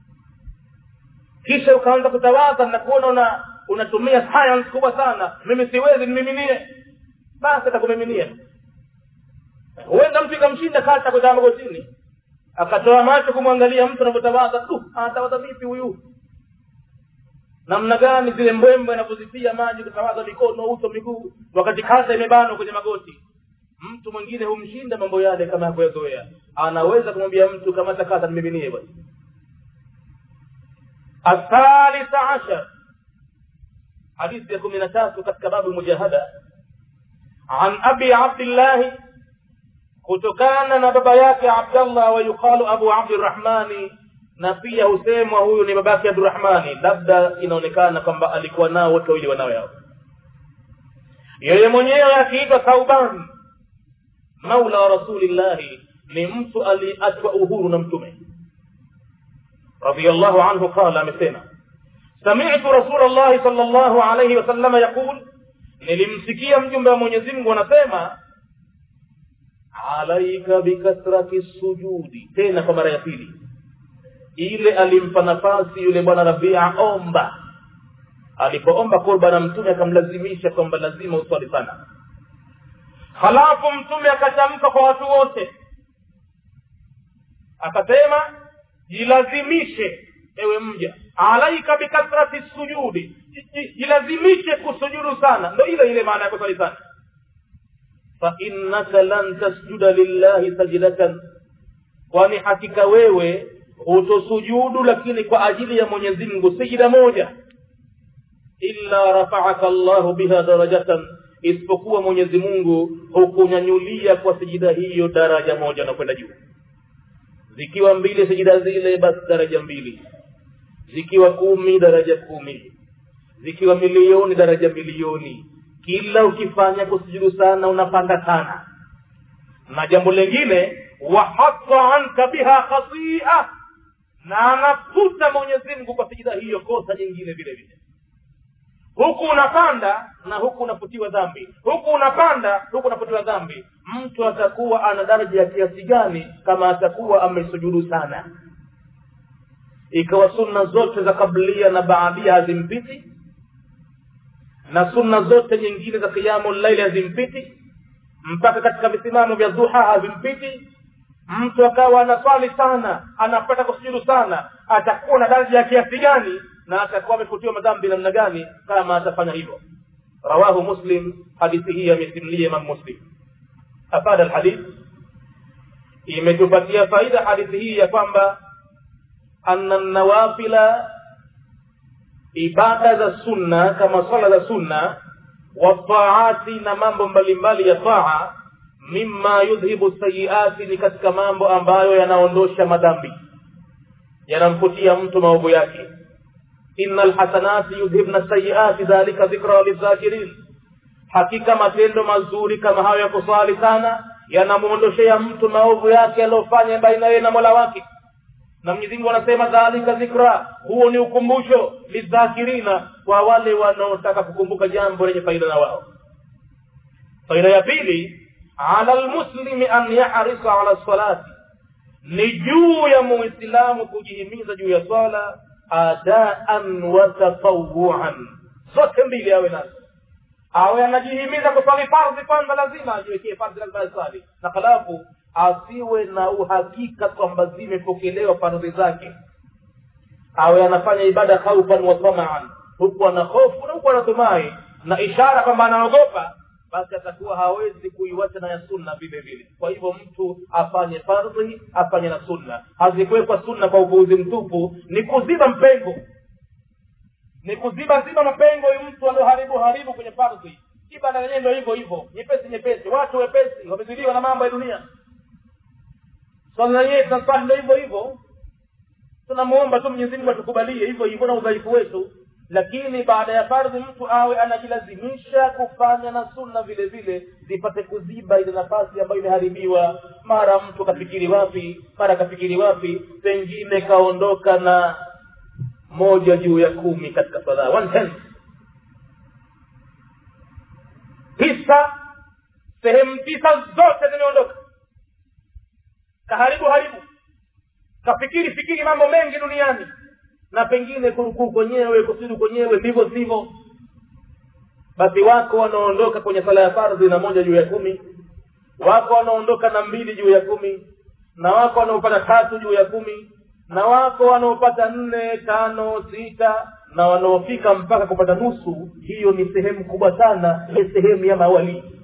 kisha ukaanza kutawadha nakuona una unatumia science kubwa sana mimi siwezi nimiminie basi atakumiminia huenda mtu ikamshinda kata kutaa magotini akatoa macho kumwangalia mtu anavyotawadha tu anatawadha vipi huyu namna gani zile mbwembwe anavyozipia maji kutawadha mikono uso miguu wakati kata imebanwa kwenye magoti mtu mwingine humshinda mambo yale kama yakuyazoea anaweza kumwambia mtu kamata kata nimiminie basi الثالث عشر حديث يكون من تاسو katika babu mujahada عن أبي عبد الله kutokana na baba yake abdallah wa yuqalu abu abdirahmani na pia husemwa huyu ni babake abdurahmani labda inaonekana kwamba alikuwa nao wote wawili wanawe hao yeye mwenyewe akiitwa thauban maula wa rasulillahi ni mtu aliachwa uhuru na mtume رضي الله عنه قال amesema سمعت رسول الله صلى الله عليه وسلم يقول nilimsikia mjumbe wa Mwenyezi Mungu anasema alaika bikathrati sujudi tena kwa mara ya pili ile alimpa nafasi yule bwana Rabia omba alipoomba kurba na mtume akamlazimisha kwamba lazima uswali sana halafu mtume akatamka kwa watu wote akasema jilazimishe ewe mja alaika bikathrati sujudi jilazimishe kusujudu sana ndo ile ile maana ya kusali sana fainnaka lan tasjuda lillahi sajdatan kwani hakika wewe hutosujudu lakini kwa ajili ya mwenyezi mungu sijida moja illa rafaaka llahu biha darajatan isipokuwa mwenyezi mungu hukunyanyulia kwa sijida hiyo daraja moja na kwenda juu zikiwa mbili sijida zile basi daraja mbili zikiwa kumi daraja kumi zikiwa milioni daraja milioni kila ukifanya kusujudu sana unapanda sana na jambo lingine wahata anka biha khatia na anafuta mwenyezi mungu kwa sijida hiyo kosa jingine vile vile huku unapanda na huku unafutiwa dhambi huku unapanda huku unafutiwa dhambi mtu atakuwa ana daraja ya kiasi gani kama atakuwa amesujudu sana ikawa sunna zote za kablia na baadia hazimpiti na sunna zote nyingine za kiamu laili hazimpiti mpaka katika visimamo vya duha havimpiti mtu akawa anaswali sana anapata kusujudu sana atakuwa na daraja ya kiasi gani na atakuwa amefutiwa madhambi namna gani kama atafanya hivyo rawahu muslim hadithi hii amesimulia imam muslim afada alhadith imetupatia faida hadithi hii ya kwamba anna nawafila ibada za sunna kama swala za sunna wataati na mambo mbalimbali ya taa mima yudhibu sayiati ni katika mambo ambayo yanaondosha madhambi yanamfutia mtu maovu yake ina lhasanati yudhibna sayiati dhalika dhikra lidhakirin hakika matendo mazuri kama hayo ya kuswali sana yanamwondoshea mtu maovu yake aliyofanya baina yeye na mola wake na mwenyezi mungu anasema dhalika dhikra huo ni ukumbusho lidhakirina kwa wale wanaotaka kukumbuka jambo lenye faida na wao faida ya pili ala lmuslimi an yarisa ala salati ni juu ya muislamu kujihimiza juu ya swala adaan wa tatawuan zote mbili awe nazo awe anajihimiza kuswali fardhi kwanza lazima ajiwekee fardhi lazima aswali na halafu asiwe na uhakika kwamba zimepokelewa fardhi zake awe anafanya ibada khaufan wa tamaan huku ana hofu na huku anatumai na ishara kwamba anaogopa basi atakuwa hawezi kuiwacha na ya sunna vile vile kwa hivyo mtu afanye fardhi afanye na sunna hazikuwekwa sunna kwa upuuzi mtupu ni kuziba mpengo ni kuziba ziba mapengo huyu mtu alioharibu haribu kwenye fardhi ibada yenyewe ndio hivyo hivyo nyepesi nyepesi watu wepesi wamezidiwa na mambo ya dunia swala yenyewe tunaswali ndio hivyo hivyo tunamuomba tu mwenyezi mungu atukubalie hivyo hivyo na udhaifu wetu lakini baada ya fardhi mtu awe anajilazimisha kufanya na sunna vile vile zipate kuziba ile nafasi ambayo imeharibiwa mara mtu kafikiri wapi mara kafikiri wapi pengine kaondoka na moja juu ya kumi katika swala one tenth tisa sehemu tisa zote zimeondoka kaharibu haribu kafikiri fikiri mambo mengi duniani na pengine kurukuu kwenyewe kusudu kwenyewe ndivyo sivyo basi wako wanaondoka kwenye sala ya fardhi na moja juu ya kumi wako wanaondoka na mbili juu ya kumi na wako wanaopata tatu juu ya kumi na wako wanaopata nne tano sita na wanaofika mpaka kupata nusu hiyo ni sehemu kubwa sana ni sehemu ya mawalii